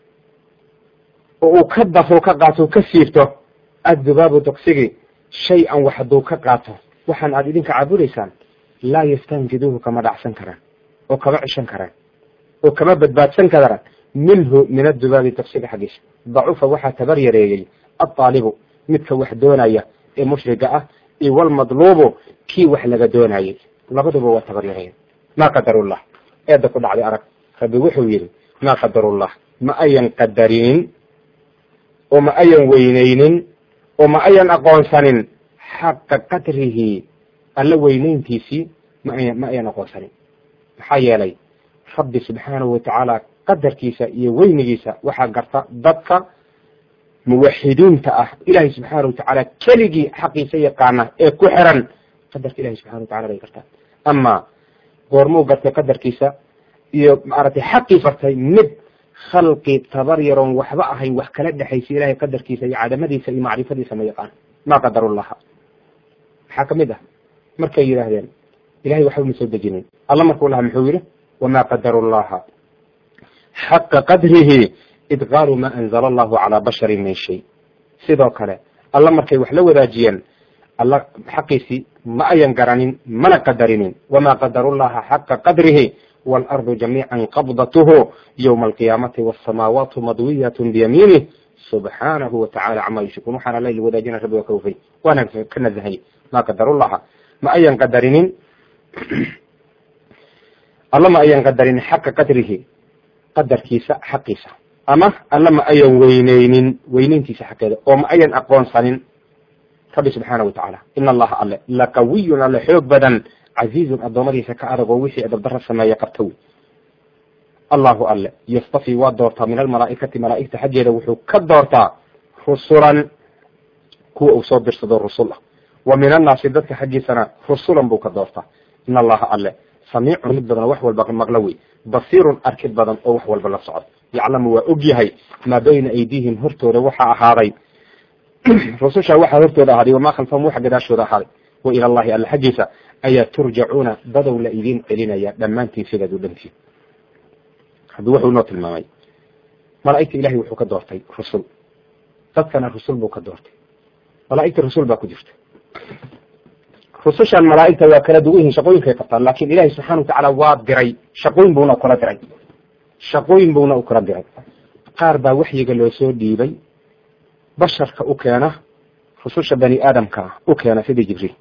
oo uu ka dafo ka qaato ka siibto addubaabu tagsigii shay-an wax hadduu ka qaato waxaan aada idinka caabudaysaan laa yastanjiduuhu kama dhacsan karaan oo kama cishan karaan oo kama badbaadsan karaan minhu min addubaabi tagsiga xaggiisa dacufa waxaa tabar yareeyey altaalibu midka wax doonaya ee mushriga ah iyo walmadluubu kii wax laga doonayay labaduba waa tabar yareeya ma qadarullah eedda ku dhacday arag rabbi wuxuu yidhi maa qadarullah ma ayan qadarinin oo ma ayan weyneynin oo ma ayan aqoonsanin xaqa qadrihi alla weyneyntiisii ma ayan ma ayan aqoonsanin maxaa yeelay rabbi subxaanahu watacaala qadarkiisa iyo weynigiisa waxaa garta dadka muwaxidiinta ah ilaahay subxaana watacaala keligii xaqiisa yaqaana ee ku xiran qadarka ilahi subxana watacala bay gartaan ama goormuu gartay qadarkiisa iyo maaragtay xaqii bartay mid khalqi tabar yaroon waxba ahayn wax kala dhexaysa ilahay qadarkiisa iyo cadamadiisa iyo macrifadiisa ma yaqaan maa qadarullaha maxaa kamid ah markay yidhaahdeen ilahay waxba ma soo dejinin alla markuu lahaa muxuu yihi wamaa qadaru llaha xaqa qadrihi id qaaluu ma anzala allahu calaa basharin min shay sidoo kale alla markay wax la wadaajiyeen alla xaqiisii ma ayan garanin mana qadarinin wamaa qadaru llaha xaqa qadrihi waalardu jamiican qabdatuhu yowma alqiyaamati wasamaawaatu madwiyatun biyamiinih subxaanahu watacala camaa yushrikuun waxaana la wadaajina rabbi waa ka wafay waana ka nazahay maa qadarullaha ma ayan qadarinin alla ma ayan qadarinin xaqa qadrihi qadarkiisa xaqiisa ama alla ma ayan weyneynin weyneyntiisa xaqeeda oo ma ayan aqoonsanin rabbi subxaana watacaala ina allaha alle laqawiyun alle xoog badan casiizun addoommadiisa ka adag oo wixii adabdara sameeya qabta wey allahu alle yastafi waa doortaa min almalaa'ikati malaa'igta xaggeeda wuxuu ka doortaa rusulan kuwa uu soo dirsado rusul ah wa min annaasi dadka xaggiisana rusulan buu ka doortaa in allaha alle samiicun mid badan wax walba maqlo wey basiirun arkid badan oo wax walba la socdo yaclamu waa og yahay maa bayna aydiihim hortooda waxaa ahaaday rususha waxaa hortooda ahaaday wamaa khalfahum waxa gadaashooda ahaaday wa ila allahi alle xaggiisa ayaa turjacuuna dadow la idiin celinaya dhammaantiin sidaad u dhantiin rabbi wuxuu inoo tilmaamay malaa'igta ilahay wuxuu ka doortay rusul dadkana rusul buu ka doortay malaa'igta rusul baa ku jirta rusushan malaa'igta waa kala duwan yihiin shaqooyinkay qabtaan laakin ilahi subxana watacaala waa diray shaqooyin buuna ukala diray shaqooyin buuna u kala diray qaar baa waxyiga loo soo dhiibay basharka u keena rususha bani aadamka u keena sidii jibriil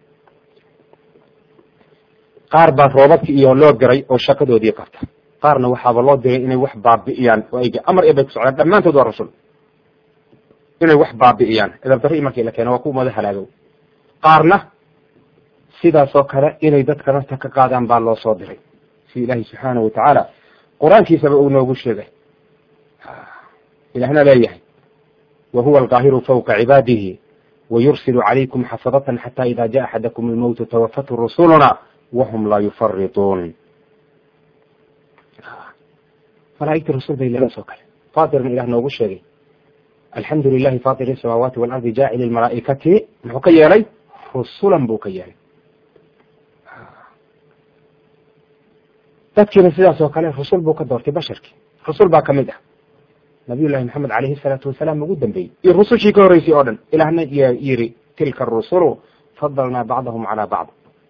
qaar baa roobabki iyo loo diray oo shaqadoodii qabta qaarna waxaaba loo diray inay wax baabi'iyaan oo ay amar ee bay ku socdaan dhammaantood waa rusul inay wax baabi'iyaan edabdarri markii la keeno waa kuwa mada halaagow qaarna sidaas oo kale inay dadka nafta ka qaadaan baa loo soo diray si ilaahi subxaana watacaala qur-aankiisaba uu noogu sheegay ilahna leeyahay wa huwa alqaahiru fawqa cibaadihi wayursilu calaykum xafadatan xata ida jaa axadakum almowtu tawafatu rusuluna wahum laa yufarituun malaaigta rasul bay leedaas oo kale fatirna ilah noogu sheegay alxamdu lilahi fatir isamaawaati waalardi jaacili lmalaa'ikati muxuu ka yeelay rusulan buu ka yeelay dadkiina sidaas oo kale rusul buu ka doortay basharkii rusul baa kamid ah nabiy llahi maxamed alayhi salaatu wasalaam ugu dambeeyey iyo rusushii ka horreysay oo dhan ilahna yiri tilka rusulu fadalnaa bacdahum calaa bacd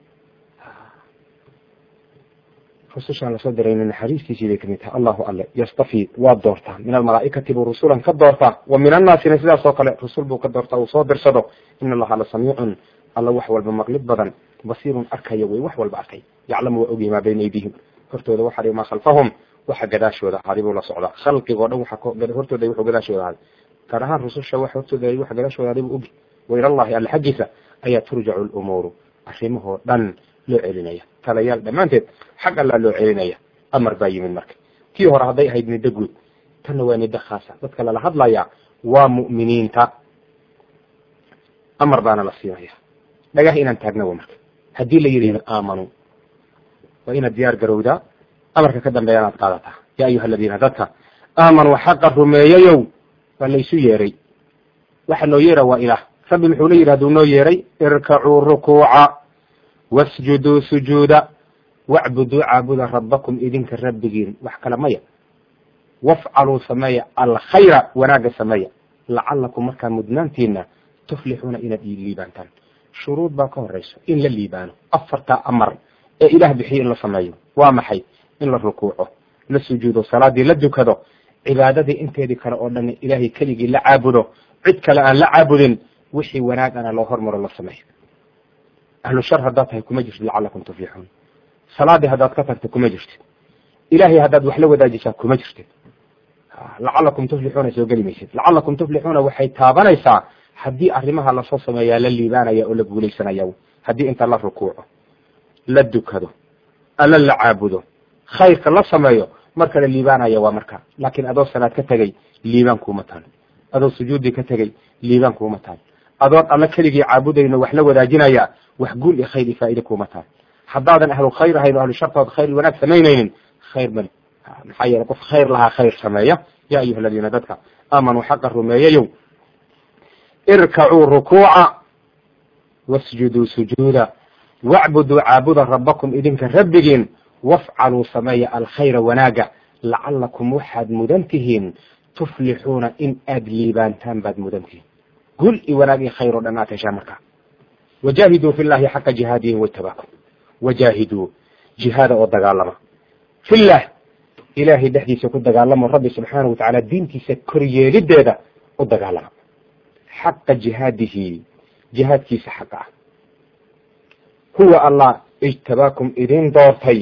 rusushaan lasoo dirayna naxariistiisii bay kamid tahay allahu alle yastafi waa doortaa min almalaa'ikati buu rusulan ka doortaa wa min annaasina sidaas oo kale rusul buu ka doortaa uu soo dirsado in allaha la samiicun alla wax walba maqlid badan basiirun arkaya wey wax walba arkay yaclamu waa ogyahy maa bayna aydihim hortooda waxa dhi maa khalfahum waxa gadaashooda ahaaday buu la socdaa khalqigoo dhan waxa hortooda wuxuu gadaashooda ahaaday gaar ahaan rususha wax hortooda waxa gadaashooda ahaaday buu ogi wa ilallahi alla xaggiisa ayaa turjacu lumuuru arrimahoo dhan loo celinaya talayaal dhammaanteed xag allaa loo celinaya amar baa yimid marka kii hore hadday ahayd niddo guud tanna waa niddo khaasa dadka lala hadlaya waa mu'miniinta amar baana la siinaya dhagah inaan taagnawa marka haddii la yidhi aamanuu waa inaad diyaar garowdaa amarka ka dambeeya inaad qaadataa ya ayuha aladiina dadka aamanuu xaqa rumeeyayow waa laysu yeeray waxa noo yeera waa ilaah rabbi muxuu la yidhi haduu noo yeeray irkacuu rukuuca wasjuduu sujuuda wacbuduu caabuda rabbakum idinka rabbigiin wax kale maya wafcaluu sameeya alkhayra wanaagga sameeya lacalakum markaa mudnaantiina tuflixuuna inaad liibaantaan shuruud baa ka horeyso in la liibaano afartaa amar ee ilaah bixiyo in la sameeyo waa maxay in la rukuuco la sujuudo salaadii la dukado cibaadadii inteedii kale oo dhan ilaahay keligii la caabudo cid kale aan la caabudin wixii wanaagana loo hormaro la sameeyo ahlu shar haddaad tahay kuma jirtid lacalakum tuflixuun salaadii haddaad ka tagta kuma jirtid ilahay haddaad wax la wadaajisaa kuma jirtid lacalakum tuflixuuna soo geli maysid lacalakum tuflixuuna waxay taabanaysaa haddii arrimaha lasoo sameeyaa la liibaanaya oo la guulaysanaya haddii inta la rukuuco la dukado alla la caabudo khayrka la sameeyo marka la liibaanaya waa marka laakiin adoo salaad ka tegey liibaan kuuma taal adoo sujuudi ka tegey liibaan kuuma taal adoon alla keligii caabudayno wax la wadaajinaya wax guul iyo khayr iyo faa'iide kuuma taal haddaadan ahlu khayr ahayn o ahlu shartood khayr wanaag samaynaynin khayr mali maxaa yeele qof khayr lahaa khayr sameeya ya ayuha aladiina dadka aamanuu xaqa rumeeyayow irkacuu rukuuca wasjuduu sujuuda wacbuduu caabuda rabbakum idinka rabbigiin wafcaluu sameeya alkhayra wanaaga lacalakum waxaad mudan tihiin tuflixuuna in aad liibaantaan baad mudan tihiin gul iyo wanaag iyo khayr oo dhan aad heshaan markaa wajaahiduu fi llahi xaqa jihaadihi watabaakum wajaahiduu jihaada oo dagaalama fillah ilaahay dhexdiisa ku dagaalamo rabbi subxaanahu watacaala diintiisa koryeelideeda u dagaalama xaqa jihaadihi jihaadkiisa xaqa ah huwa allah ijtabaakum idin doortay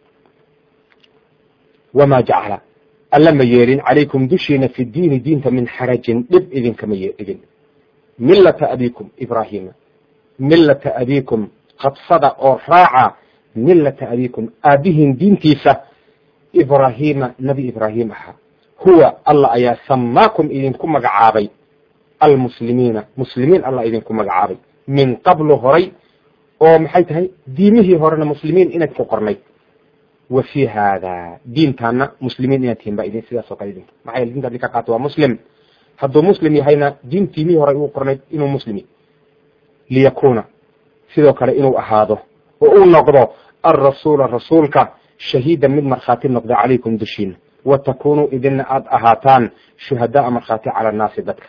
wamaa jacala alla ma yeelin calaykum dushiina fi diini diinta min xarajin dhib idinkama yeedhigin millata abikum ibraahima millata abikum qabsada oo raaca millata abikum aabihin diintiisa ibraahima nebi ibraahim ahaa huwa alla ayaa samaakum idinku magacaabay almuslimiina muslimiin alla idinku magacaabay min qablu horay oo maxay tahay diimihii horena muslimiin inaad ku qornay wa fi hada diintaana muslimiin inaad tihin baa idin sidaas oo kale idinka maxaa yele dinta adinka qaato waa muslim hadduu muslim yahayna diin diimihii hore ugu qornayd inuu muslimi liyakuna sidoo kale inuu ahaado oo uu noqdo alrasuula rasuulka shahiidan mid markhaati noqda calaykum dushiina wa takunuu idinna aada ahaataan shuhadaa markhaati cala annaasi dadka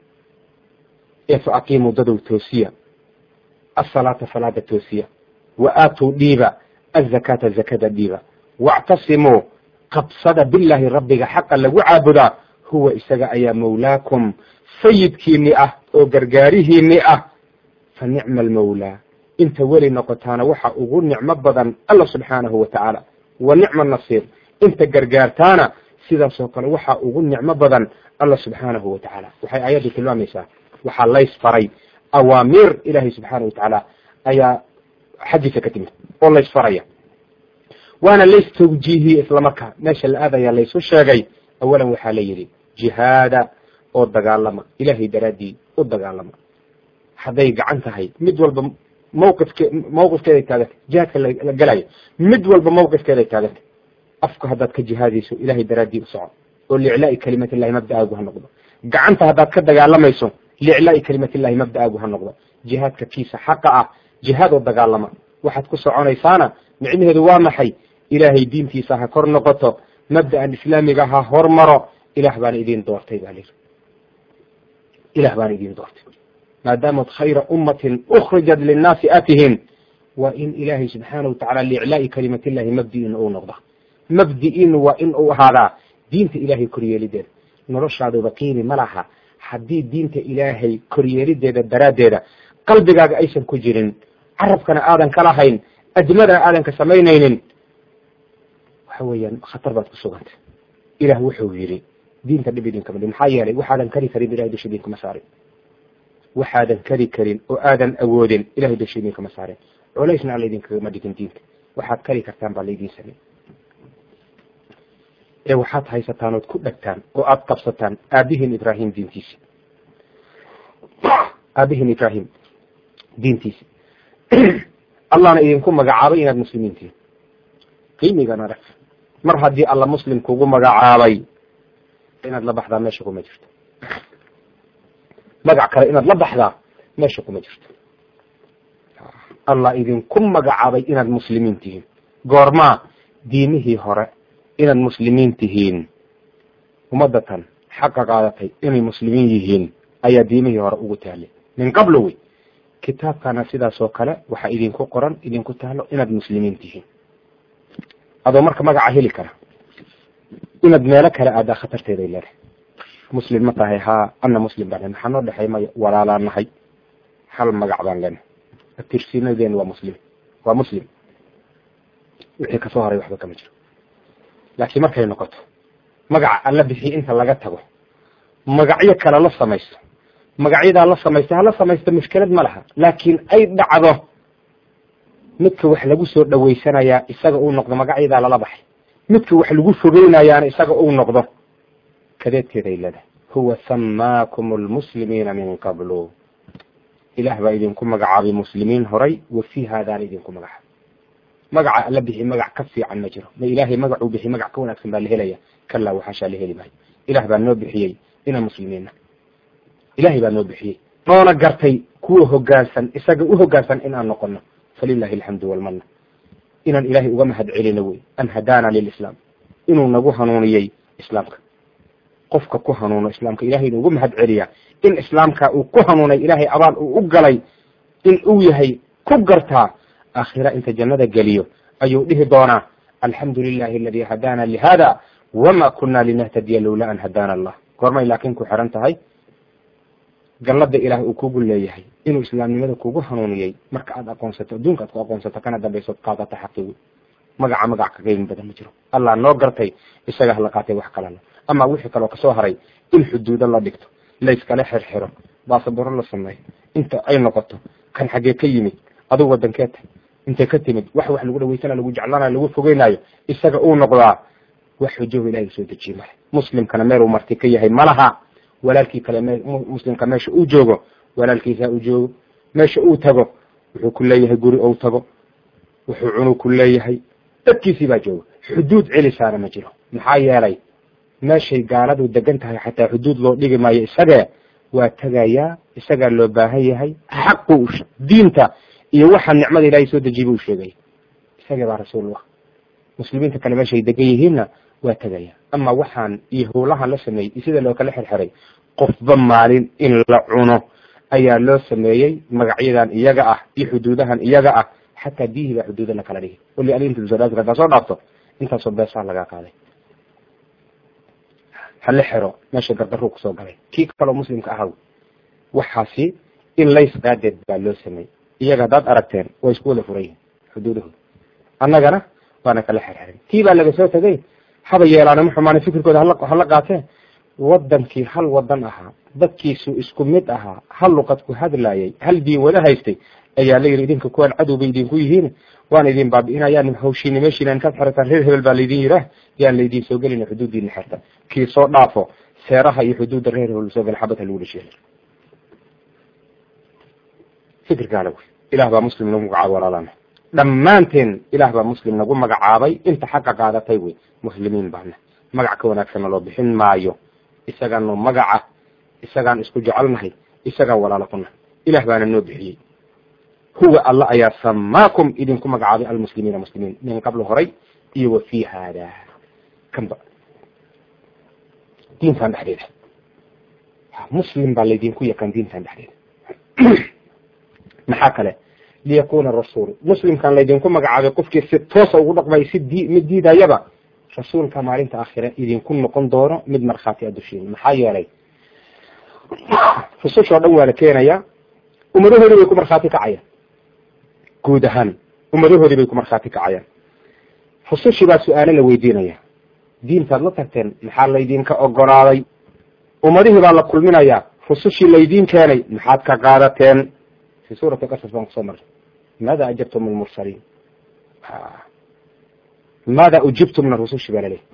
ee fa aqiimuu dadow toosiya asalaata salaada toosiya wa aatuu dhiiba azakaata zakada dhiiba wactasimuu qabsada bilaahi rabbiga xaqa lagu caabudaa huwa isaga ayaa mawlaakum sayidkiini ah oo gargaarihiini ah fa nicma almawlaa inta weli noqotaana waxa ugu nicmo badan alla subxaanahu wa tacaala wa nicma nasiir inta gargaartaana sidaasoo kale waxaa ugu nicmo badan alla subxaanahu wa tacaala waxay aayaddu tilmaamaysaa waxaa lays faray awaamiir ilaahay subxaana wa tacaala ayaa xaggiisa ka timid oo lays faraya waana lays tawjiihiyey islamarkaa meesha la aadaya laysu sheegay awalan waxaa la yidhi jihaada oo dagaalama ilaahay daraaddii u dagaalama hadday gacan tahay mid walba mawqifke mawqifkeeday taagantay jihaadka la gelayo mid walba mawqifkeeday taagantay afka haddaad ka jihaadayso ilahay daraaddii u soco oo liclaai kalimatillahi mabda'aagu ha noqdo gacanta haddaad ka dagaalamayso liclaai kalimatillahi mabda'aagu ha noqdo jihaadka kiisa xaqa ah jihaad oo dagaalama waxaad ku soconaysaana micnaheedu waa maxay ilaahay diintiisa ha kor noqoto mabda'an islaamiga ha hormaro ilaah baana idin doortay baa layidhi ilaah baana idin doortay maadaamad khayra ummatin ukhrijat linnaasi atihin waa in ilaahay subxaana wa tacala liiclaai kalimatillahi mabdi'in uu noqda mabdi'in waa in uu ahaadaa diinta ilaahay koryeelideeda noloshaaduba qiimi ma laha haddii diinta ilaahay koryeelideeda daraaddeeda qalbigaaga aysan ku jirin carabkana aadan ka lahayn admadana aadan ka samaynaynin waxa weeyaan khatar baad ku sugantay ilaah wuxuu yidhi diinta dhib idinkama dhin maxaa yeelay waxaadan kari karin ilahay dusha idinkama saarin waxaadan kari karin oo aadan awoodin ilahay dusha idinkama saarin culaysna alla idinkagama dhigin diinta waxaad kari kartaan baa laydin samey ee waxaad haysataan ood ku dhegtaan oo aada qabsataan aabihiin ibraahim diintiisi aabihiin ibraahim diintiisi allahna idinku magacaabay inaad muslimiin tihiin qiimigana rag mar haddii alla muslim kugu magacaabay inaad la baxdaa meesha kuma jirto magac kale inaad la baxdaa meesha kuma jirto allah idinku magacaabay inaad muslimiin tihiin goormaa diimihii hore inaad muslimiin tihiin ummadatan xaqa qaadatay inay muslimiin yihiin ayaa diimihii hore ugu taallay min qablo wey kitaabkana sidaasoo kale waxaa idinku qoran idinku taalo inaad muslimiin tihiin adoo marka magaca heli kara inaad meelo kale aadaa khatarteeday leedahay muslim ma tahay haa ana muslim baan maxaa noo dhexay maya walaalaan nahay hal magac baan leenahay tirsinadeen waa muslim waa muslim wixii kasoo haray waxba kama jiro laakiin markay noqoto magaca alla bixiye inta laga tago magacyo kale la samaysto magacyadaa la samaysta hala samaysta mushkilad ma laha laakiin ay dhacdo midka wax lagu soo dhawaysanayaa isaga uu noqdo magacyadaa lala baxay midka wax lagu fogeynayaana isaga uu noqdo kadeedkeeday leedahay huwa samaakum lmuslimiina min qablu ilaah baa idinku magacaabay muslimiin horay wa fii haadaana idinku magacaabay magaca alla bixi magac ka fiican ma jiro ma ilaahay magacuu bixi magac ka wanaagsan baa la helaya kalaa waxaashaa la heli maayo ilaah baa noo bixiyey inaan muslimiinna ilahay baa noo bixiyey noona gartay kuwa hogaansan isaga u hogaansan inaan noqono falilahi alxamdu walmanna inaan ilaahay uga mahad celino wey an hadaana lilislaam inuu nagu hanuuniyey islaamka qofka ku hanuuno islaamka ilahay inuugu mahad celiya in islaamka uu ku hanuunay ilaahay abaal uu u galay in uu yahay ku gartaa aakhira inta jannada geliyo ayuu dhihi doonaa alxamdu lilahi aladi hadaana lihada wama kuna linahtadiya lowla an hadaana allah goormay laakiin ku xiran tahay gallada ilaah uu kugu leeyahay inuu islaamnimada kugu hanuuniyey marka aad aqoonsato adduunka aad ku aqoonsato kana dambaysood qaadata xaqii magaca magac ka qeymin badan ma jiro allah noo gartay isaga hala qaatay wax kalena ama wixii kaloo kasoo haray in xuduudo la dhigto layskala xirxiro baasaboro la sameeyo inta ay noqoto kan xaggee ka yimid adugu wadankee tahay intay ka timid wax wax lagu dhaweysana lagu jeclaanayo lagu fogeynaayo isaga uu noqdaa wax xujoho ilahay soo dejiye male muslimkana meel uu marti ka yahay malaha walaalkii kale muslimka meesha uu joogo walaalkiisa uu joogo meesha uu tago wuxuu ku leeyahay guri ou tago wuxuu cunug ku leeyahay dadkiisii baa jooga xuduud celisaana ma jiro maxaa yeelay meeshay gaaladu degan tahay xataa xuduud loo dhigi maayo isagee waa tegayaa isagaa loo baahan yahay xaqu diinta iyo waxa nicmada ilahay soo dejiye buu sheegaya isagee baa rasuulullah muslimiinta kale meeshay degan yihiinna waa tegaya ama waxaan iyo howlahan la sameeyey iyo sida loo kala xirxiray qofba maalin in la cuno ayaa loo sameeyey magacyadan iyaga ah iyo xuduudahan iyaga ah xataa biyihii baa xuduuda la kala dhigi wali alintasoodaadka haddaa soo dhaafto intaasoo beesaa lagaa qaaday hala xiro meesha gardaruu kusoo galay kii kaloo muslimka ahaw waxaasi in lays qaadeed baa loo sameeyey iyaga haddaad aragteen waa isku wada furan yihin xuduudahooda annagana waana kala xirxirin tii baa laga soo tegay haba yeelaana ma xumaana fikirkooda hala qaatee wadankii hal wadan ahaa dadkiisu isku mid ahaa hal luqad ku hadlayay hal diin wada haystay ayaa la yidhi idinka kuwaan cadow bay idinku yihiin waan idin baabi'inayaan hawshiina meeshiina intaad xirataan reer hebel baa laydin yidhaah yaan laydin soo gelina xuduuddiina xirta kii soo dhaafo seeraha iyo xuduudda reer hebel soo gala xabad ha lagu dhasheeyo fikirkaana wey ilaah baa muslim nagu magacaabay walaalana dhammaanteen ilaah baa muslim nagu magacaabay inta xaqa qaadatay wey muslimiin baana magac ka wanaagsanna loo bixin maayo isagaanu magaca isagaan isku jecelnahay isagaan walaalo ku nahay ilaah baana noo bixiyey huwa alla ayaa samaakum idinku magacaabay almuslimiina muslimiin min qabl horay iyo wa fi hada kanba diintan dhexdeeda muslim baa laydinku yaqaan diintan dhexdeeda maxaa kale liyakuna rasuul muslimkan laydinku magacaabay qofkii si toosa ugu dhaqmay si di mid diidayaba rasuulka maalinta aakhire idinku noqon doono mid markhaati a dushiin maxaa yeelay rusushoo dhan waa la keenayaa ummadahoodii bay ku markhaati kacayaan guud ahaan ummadahoodii bay ku markhaati kacayaan rusushii baa su-aalo la weydiinaya diintaad la tagteen maxaa laydinka ogolaaday ummadihii baa la kulminayaa rusushii laydiin keenay maxaad ka qaadateen fi suurati qasas baan kusoo marnay maada ajabtum lmursaliin maada ujibtumna rusushi baa laleeyahy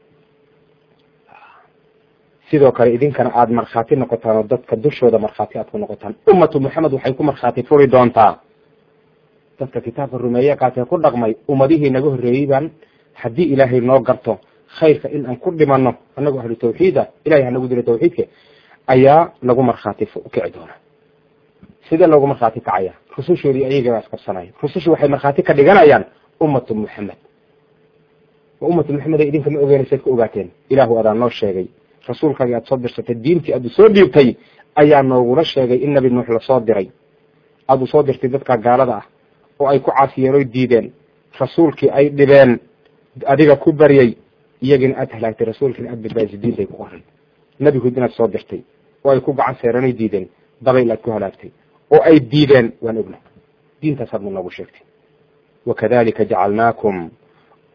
sidoo kale idinkana aada markhaati noqotaan oo dadka dushooda markhaati aad ku noqotaan ummatu moxamed waxay ku markhaati furi doontaa dadka kitaabka rumeeye qaatee ku dhaqmay ummadihii naga horreeyey baan haddii ilaahay noo garto khayrka in aan ku dhimano anagoo ahlu tawxiid ah ilahay hanagu dilo tawxiidka ayaa lagu markhaati kici doona sidee loogu markhaati kacaya rusushoodii ayagabaa isqabsanaya rusushu waxay markhaati ka dhiganayaan ummatu moxamed ummatu moxamed ay idinka ma ogeynaysaad ka ogaateen ilaahu adaa noo sheegay rasuulkaagii aad soo dirsatay diintii aad soo dhiibtay ayaa noogula sheegay in nabi nuux lasoo diray aad u soo dirtay dadka gaalada ah oo ay ku caasiyeenoy diideen rasuulkii ay dhibeen adiga ku baryay iyagina aad halaagtay rasuulkiina aad badbaadisay diintay ku qoran nabigood inaad soo dirtay oo ay ku gacan seeranoy diideen dabayl aad ku halaagtay oo ay diideen waan ogna diintaasaad mu noogu sheegtay wakadalika jacalnaakum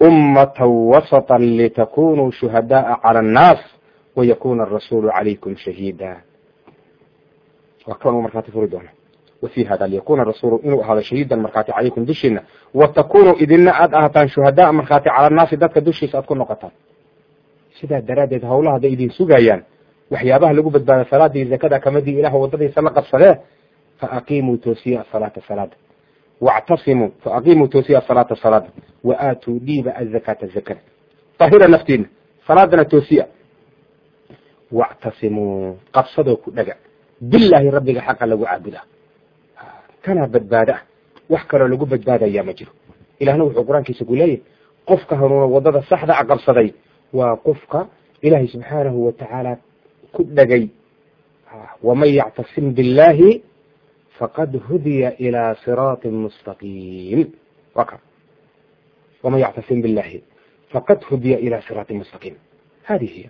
ummata wasطa litakunuu shuhadaءa calى الnaas wayakuna arasuulu calaykum shahiida waa kan uu markhaati furi doona wafi hada liyakuna rasuulu inuu ahaado shahiidan markhaati calaykum dushiina watakunuu idina aad ahataan shuhadaa markhaati cala annaasi dadka dushiisa aad ku noqotaan sidaa daraaddeed hawlaha hadday idin sugayaan waxyaabaha lagu badbaada salaada iyo zakada kamadii ilaah wadadiisa la qabsadee faaqimuu toosiya asalaata salaada wactasimuu faaqimuu toosiya asalaata salaada wa aatuu dhiiba azakaata zakada tahira naftiina salaadana toosiya wactasimuu qabsadoo ku dhaga bilaahi rabbiga xaqa lagu caabudaa kanaa badbaada ah wax kaloo lagu badbaadayaa ma jiro ilahna wuxuu qur-aankiisa ku leeyahy qofka hanuuna wadada saxda a qabsaday waa qofka ilaahay subxaanahu watacaala ku dhagay waman yactasim billahi faqad hudiya ilaa siraatin mustaqiim wa ka waman yactasim billahi faqad hudiya ilaa siraatin mustaqiim hadi hiya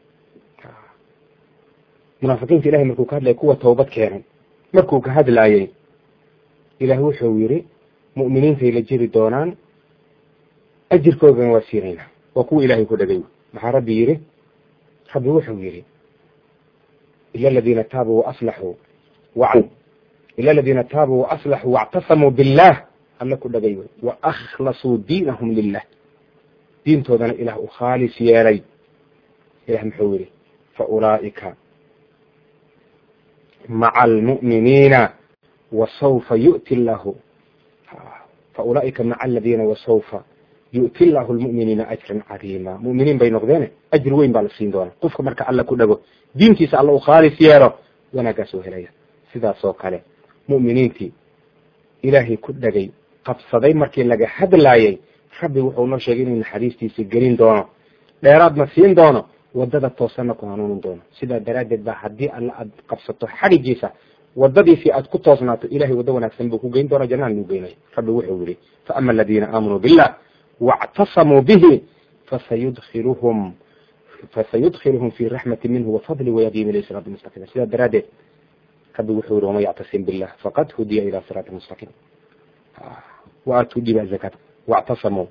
munaafiqiinta ilahay markuu ka hadlaya kuwa toobad keenay markuu ka hadlaayey ilaah wuxuu yiri mu'miniintay la jiri doonaan ajirkoogana waa siinaynaa waa kuwa ilahay ku dhagay maxaa rabbi yiri rabbi wuxuu yiri ila aladiina taabuu waaslaxuu wa ila aladiina taabuu waaslaxuu waactasamuu billah alla ku dhagay wey wa akhlasuu diinahum lilah diintoodana ilaah u khaalis yeelay ilah muxuu yiri fa ulaa'ika maca almu'miniina wasawfa yu'ti llahu faulaa'ika maca aladiina wasawfa yu'ti llahu lmu'miniina ajran cadiima mu'miniin bay noqdeene ajri weyn baa la siin doona qofka marka alla ku dhago diintiisa alla u khaalis yeelo wanaaggaas oo helaya sidaas oo kale mu'miniintii ilaahay ku dhagay qabsaday markii laga hadlaayay rabbi wuxuu noo sheegay inuu naxariistiisa gelin doono dheeraadna siin doono wadada toosanna ku hanuunin doono sidaa daraaddeed baa haddii alla aad qabsato xadhigiisa wadadiisii aad ku toosnaato ilahay waddo wanaagsan buu ku geyn doona jannaan nuu geynaya rabbi wuxuu yihi faama aladiina aamanuu billah waاctasamuu bihi fasayudkiluhum fasayudkiluhum fi raxmati minhu wafadli wayadihim ila siraati mustaqiim sidaa daraaddeed rabbi wuxuu yihi waman yactasim billah faqad hudiya ila siraati mustaqiim waatuu dhiba zakat wاctasamuu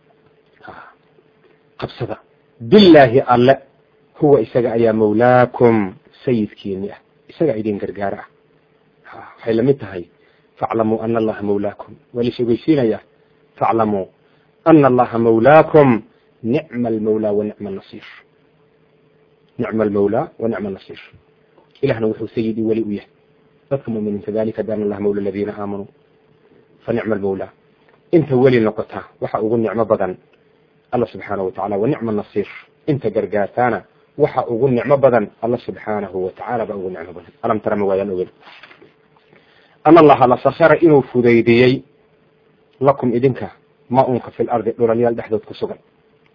qabsada bilaahi alle huwa isaga ayaa mawlaakum sayidkiini ah isaga idin gargaara ah waxay lamid tahay faclamuu ana allaha mawlaakum waa la sheegeysiinaya faclamuu ana allaha mawlaakum nicma almawlaa wa nicma anasiir nicma almawlaa wa nicma anasiir ilahna wuxuu sayidii weli u yahay dadka muminiinta dalika biana allaha mawla aladiina aamanuu fa nicma almawlaa inta weli noqotaa waxa ugu nicmo badan alla subxaanahu watacala wa nicma nasiir inta gargaartaana waxa ugu nicmo badan alla subxaanahu watacala baa ugu nicmo badan alam tara ma waayaan ogen an allaha la sakara inuu fudaydiyey lakum idinka ma unka fi lardi dhulalyaal dhexdood ku sugan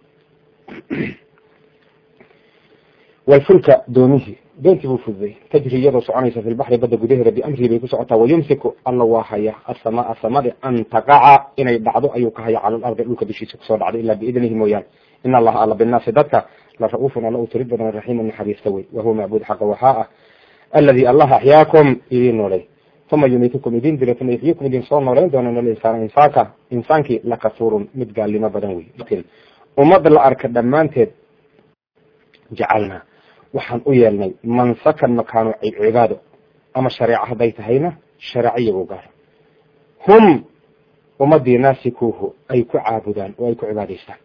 walfulka doomihii doontii buu fududey tajri iyadoo soconaysa fi lbaxri badda gudaheeda biamrihi bay ku socotaa wayumsiku alla waa haya asamaa samadi an taqaca inay dhacdo ayuu ka haya cala alardi dhulka dushiisa kusoo dhacdo ilaa biidnihi mooyaane in allaha alla binaasi dadka la ra-uufun alla u tirid badan raxiimu naxariista wey wahuwa macbuud xaqa waxaa ah aladi allah axyaakum idin noolay uma yumitukum idin dilo uma yuxyikum idin soo nooleyn doona insaan insaanka insaankii lakafuurun mid gaalnimo badan wey ummad la arka dhammaanteed jacalnaa waxaan u yeelnay mansakan makaano cibaado ama shareeco hadday tahayna shareeco iyago gaar hum ummadii naasikuuhu ay ku caabudaan oo ay ku cibaadaystaan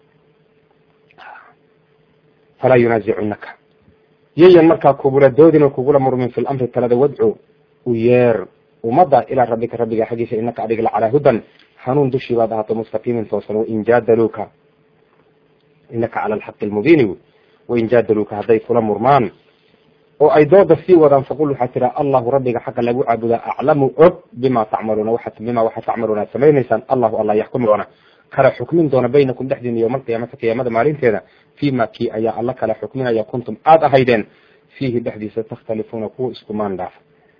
falaa yunaazicunaka yayan markaa kugula doodin oo kugula murmin fi lamri talada wadcu u yeer ummadda ilaa rabbika rabbiga xaggiisa inaka adiga la calaa hudan hanuun dushii baad ahaato mustaqiimin toosan wain jaadaluuka inaka cala alxaqi almubiini wain jaadaluuka hadday kula murmaan oo ay dooda sii wadaan faqul waxaa tiraa allahu rabbiga xaqa lagu caabudaa aclamu og bima tacmaluuna waa bima waxaa tacmaluuna aad samaynaysaan allahu alla yaxkumi doona kala xukmin doona baynakum dhexdiina yowma alqiyaamati qiyaamada maalinteeda fima kii ayaa alla kala xukminaya kuntum aada ahaydeen fiihi dhexdiisa takhtalifuuna kuwa iskumaan dhaafa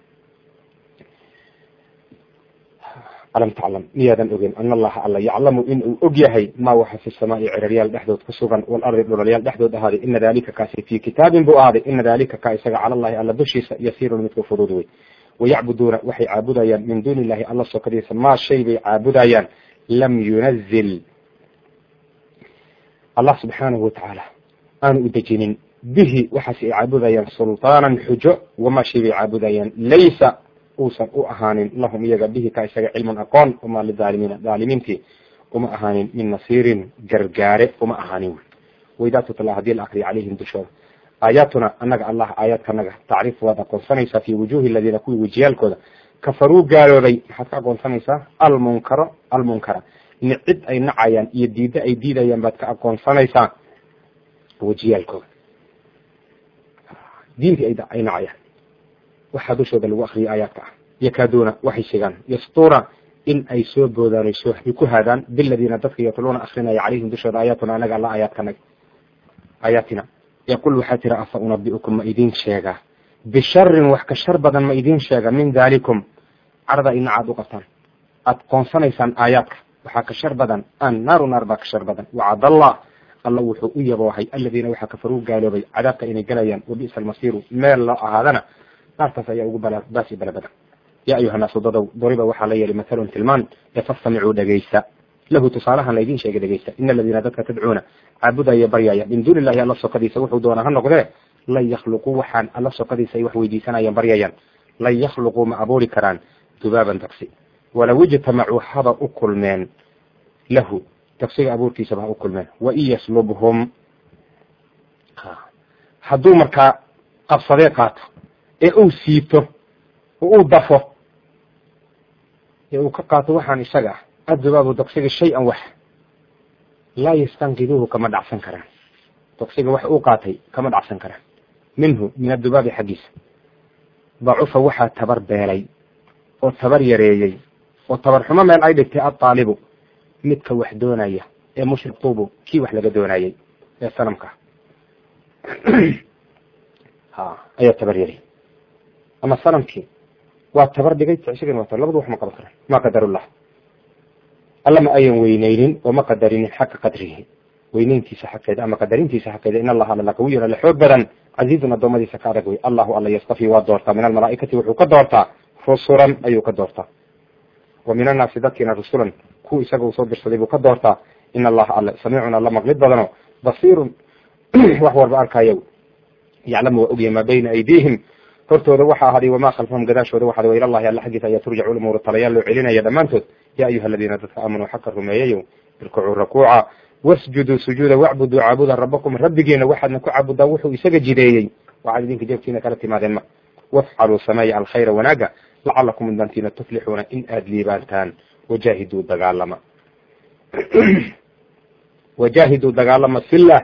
alam taclam miyaadan ogen ana allaha alla yaclamu in uu og yahay maa waxa fi samaai ciraryaal dhexdood ku sugan walardi dhulalyaal dhexdood ahaaday ina dalika kaasi fii kitaabin buu ahaaday ina dalika ka isaga cala allahi alla dushiisa yasiirun midka fudud wey wayacbuduuna waxay caabudayaan min duuni illahi alla sokadiisa maa shay bay caabudayaan lam yunazil allah subxaanahu watacaala aanu u dejinin bihi waxaas ay caabudayaan sultaanan xujo wamaa shay bay caabudayaan laysa uusan u ahaanin lahum iyaga bihi ka isaga cilmun aqoon uma lidaalimiina daalimiintii uma ahaanin min nasiirin gargaare uma ahaanin waidaa tutla haddii la akriyo calayhim dushooda aayaatuna annaga allah aayaadkanaga tacriif waad aqoonsanaysaa fi wujuhi aladiina kuwii wejiyaalkooda kafaruu gaaloobay maxaad ka aqoonsanaysaa almunkaro almunkara nicid ay nacayaan iyo diiddo ay diidayaan baad ka aqoonsanaysaa wejiyaalkooda diintii ay nacayaan waxaa dushooda lagu akriyo aayaadka ah yakaaduuna waxay sheegaan yastuuna in ay soo boodaanayso ay ku haadaan biladiina dadka yatluuna akrinaya calayhim dushooda aayaatuna anaga alla aayaadkanaga aayaatina yaqul waxaa tira afa unabiukum ma idin sheegaa bisharin wax ka shar badan ma idin sheega min dalikum carada inaca ad u qabtaan aad qoonsanaysaan aayaadka waxaa ka shar badan an naaru naar baa ka shar badan wacad allah alla wuxuu u yaboohay aladiina waxaa kafaruu gaaloobay cadaabka inay galayaan wabisa almasiiru meel loo ahaadana naartaas ayaa ugu bala baasi bala badan yaa ayuha naasu dadow doriba waxaa la yeeli mathalun tilmaan ee fastamicuu dhegaysta lahu tusaalahan laydin sheegay dhegaysta ina aladiina dadka tadcuuna caabudaya baryaya min duuni illahi alla sokadiisa wuxuu doonaa ha noqdee lan yakhluquu waxaan alla sokadiisa ay wax weydiisanayaan baryayaan lan yakhluquu ma abuuri karaan dubaaban daqsi walow ijtamacuu haba u kulmeen lahu daqsiga abuurkiisaba ha u kulmeen wain yaslubhum hadduu markaa qabsadee qaato ee uu siito oo uu dafo ee uu ka qaato waxaan isaga ah addubaabu daqsiga shay-an wax laa yastanqiduuhu kama dhacsan karaan daqsiga wax uu qaatay kama dhacsan karaan minhu min addubaabi xaggiisa dacufa waxaa tabar beelay oo tabar yareeyey oo tabar xumo meel ay dhigtay addaalibu midka wax doonaya ee mushrik tuubu kii wax laga doonayey ee sanamka ha ayaa tabar yaray ama sanamkii waa tabar dhigay tsigana waa labadu wax ma qaban karaan ma qadarullah alla ma ayan weyneynin oo ma qadarinin xaqa qadrihi weyneyntiisa xaqeeda ama qadarintiisa xaqeeda in allaha alla qawiyan alle xoog badan casiizun addoommadiisa ka adag wey allahu alla yastafi waa doortaa min almalaaikati wuxuu ka doortaa rusulan ayuu ka doortaa wa min annaasi dadkiina rusulan kuwa isaga uu soo dirsaday buu ka doortaa in allaha alle samiicun alla maqlid badano basiirun wax walba arkayo yaclamu waa ogyahay maa bayna aydiihim hortooda waxaa ahaday wamaa khalfahum gadaashooda waxaa wa ilallahi alla xaggiisa ayaa turjacu lumuuru talayaal loo celinaya dhammaantood yaa ayuha aladiina dadka aamanuu xaqa rumeeyayo irkucuu rakuuca wasjuduu sujuuda wacbuduu caabuda rabakum rabbigiina waxaadna ku caabudaa wuxuu isaga jideeyey waxaad idinka jeebkiina kala timaadeen ma wafcaluu sameeya alkhayra wanaaga lacalakum mudantiina tuflixuuna in aada liibaantaan wajaahiduu dagaalama wajaahiduu dagaalama fillah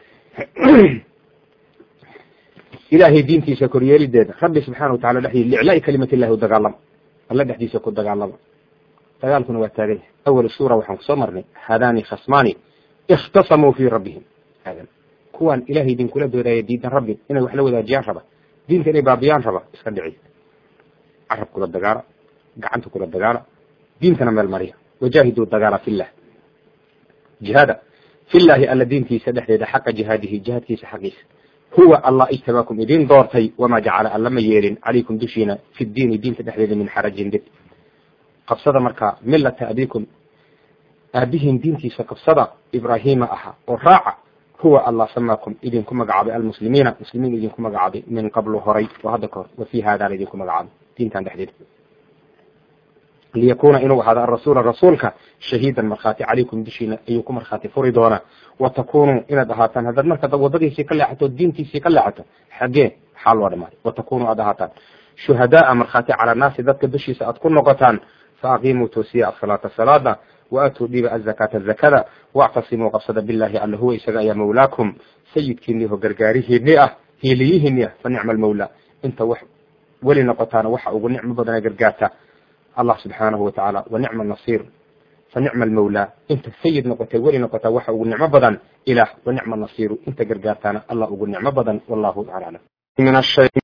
ilaahay diintiisa koryeelideeda rabbi subxana wa tacala dhexdii liclaai kalimat illahi u dagaalama alla dhexdiisa ku dagaalama dagaalkuna waa taaganya awal suura waxaan kusoo marnay hadani khasmani ikhtasamuu fi rabbihim hadan kuwaan ilahay idinkula doodaya diidan rabbi inay wax la wadaajiyaan raba diinta inay baabiyaan raba iska dhici carab kula dagaala gacanta kula dagaala diintana meel mariya wajaahiduu dagaala fillah jihaada fillahi alla diintiisa dhexdeeda xaqa jihaadihi jihaadkiisa xaqiisa huwa allah ijtabaakum idin doortay wamaa jacala alla ma yeelin calaykum dushiina fi diini diinta dhexdeeda min xarajin dib qabsada markaa milata abikum aabihiin diintiisa qabsada ibraahiima ahaa oo raaca huwa allah samaakum idinku magacaabay almuslimiina muslimiin idinku magacaabay min qablu horay oo hadda kahor wa fi haadana idinku magacaabay diintan dhexdeeda liyakuna inuu ahaado arasuula rasuulka shahiidan markhaati calaykum dushiina ayuu ku markhaati furi doonaa wa takunuu inaad ahaataan haddaad marka wadadiisii ka leexato diintiisii ka leexato xaggee maxaa loo dhamaaday wa takunuu aad ahaataan shuhadaaa markhaati cala naasi dadka dushiisa aad ku noqotaan faaqimuu toosiya asalaata salaada waatuu dhiba azakaata zakada wactasimuu qabsada billahi alla huwa isaga ayaa mawlaakum sayidkiinii ho gargaarihiinii ah hiiliyihiinii ah fa nicma almawla inta wax weli noqotaana waxa ugu nicmo badana gargaarta allah subxaanahu watacaala wa nicma nasiir fa nicma almawla inta sayid noqotay weli noqotaa waxa ugu nicmo badan ilaah wa nicma nasiiru inta gargaartaana allah ugu nicmo badan wallahu tacala aclam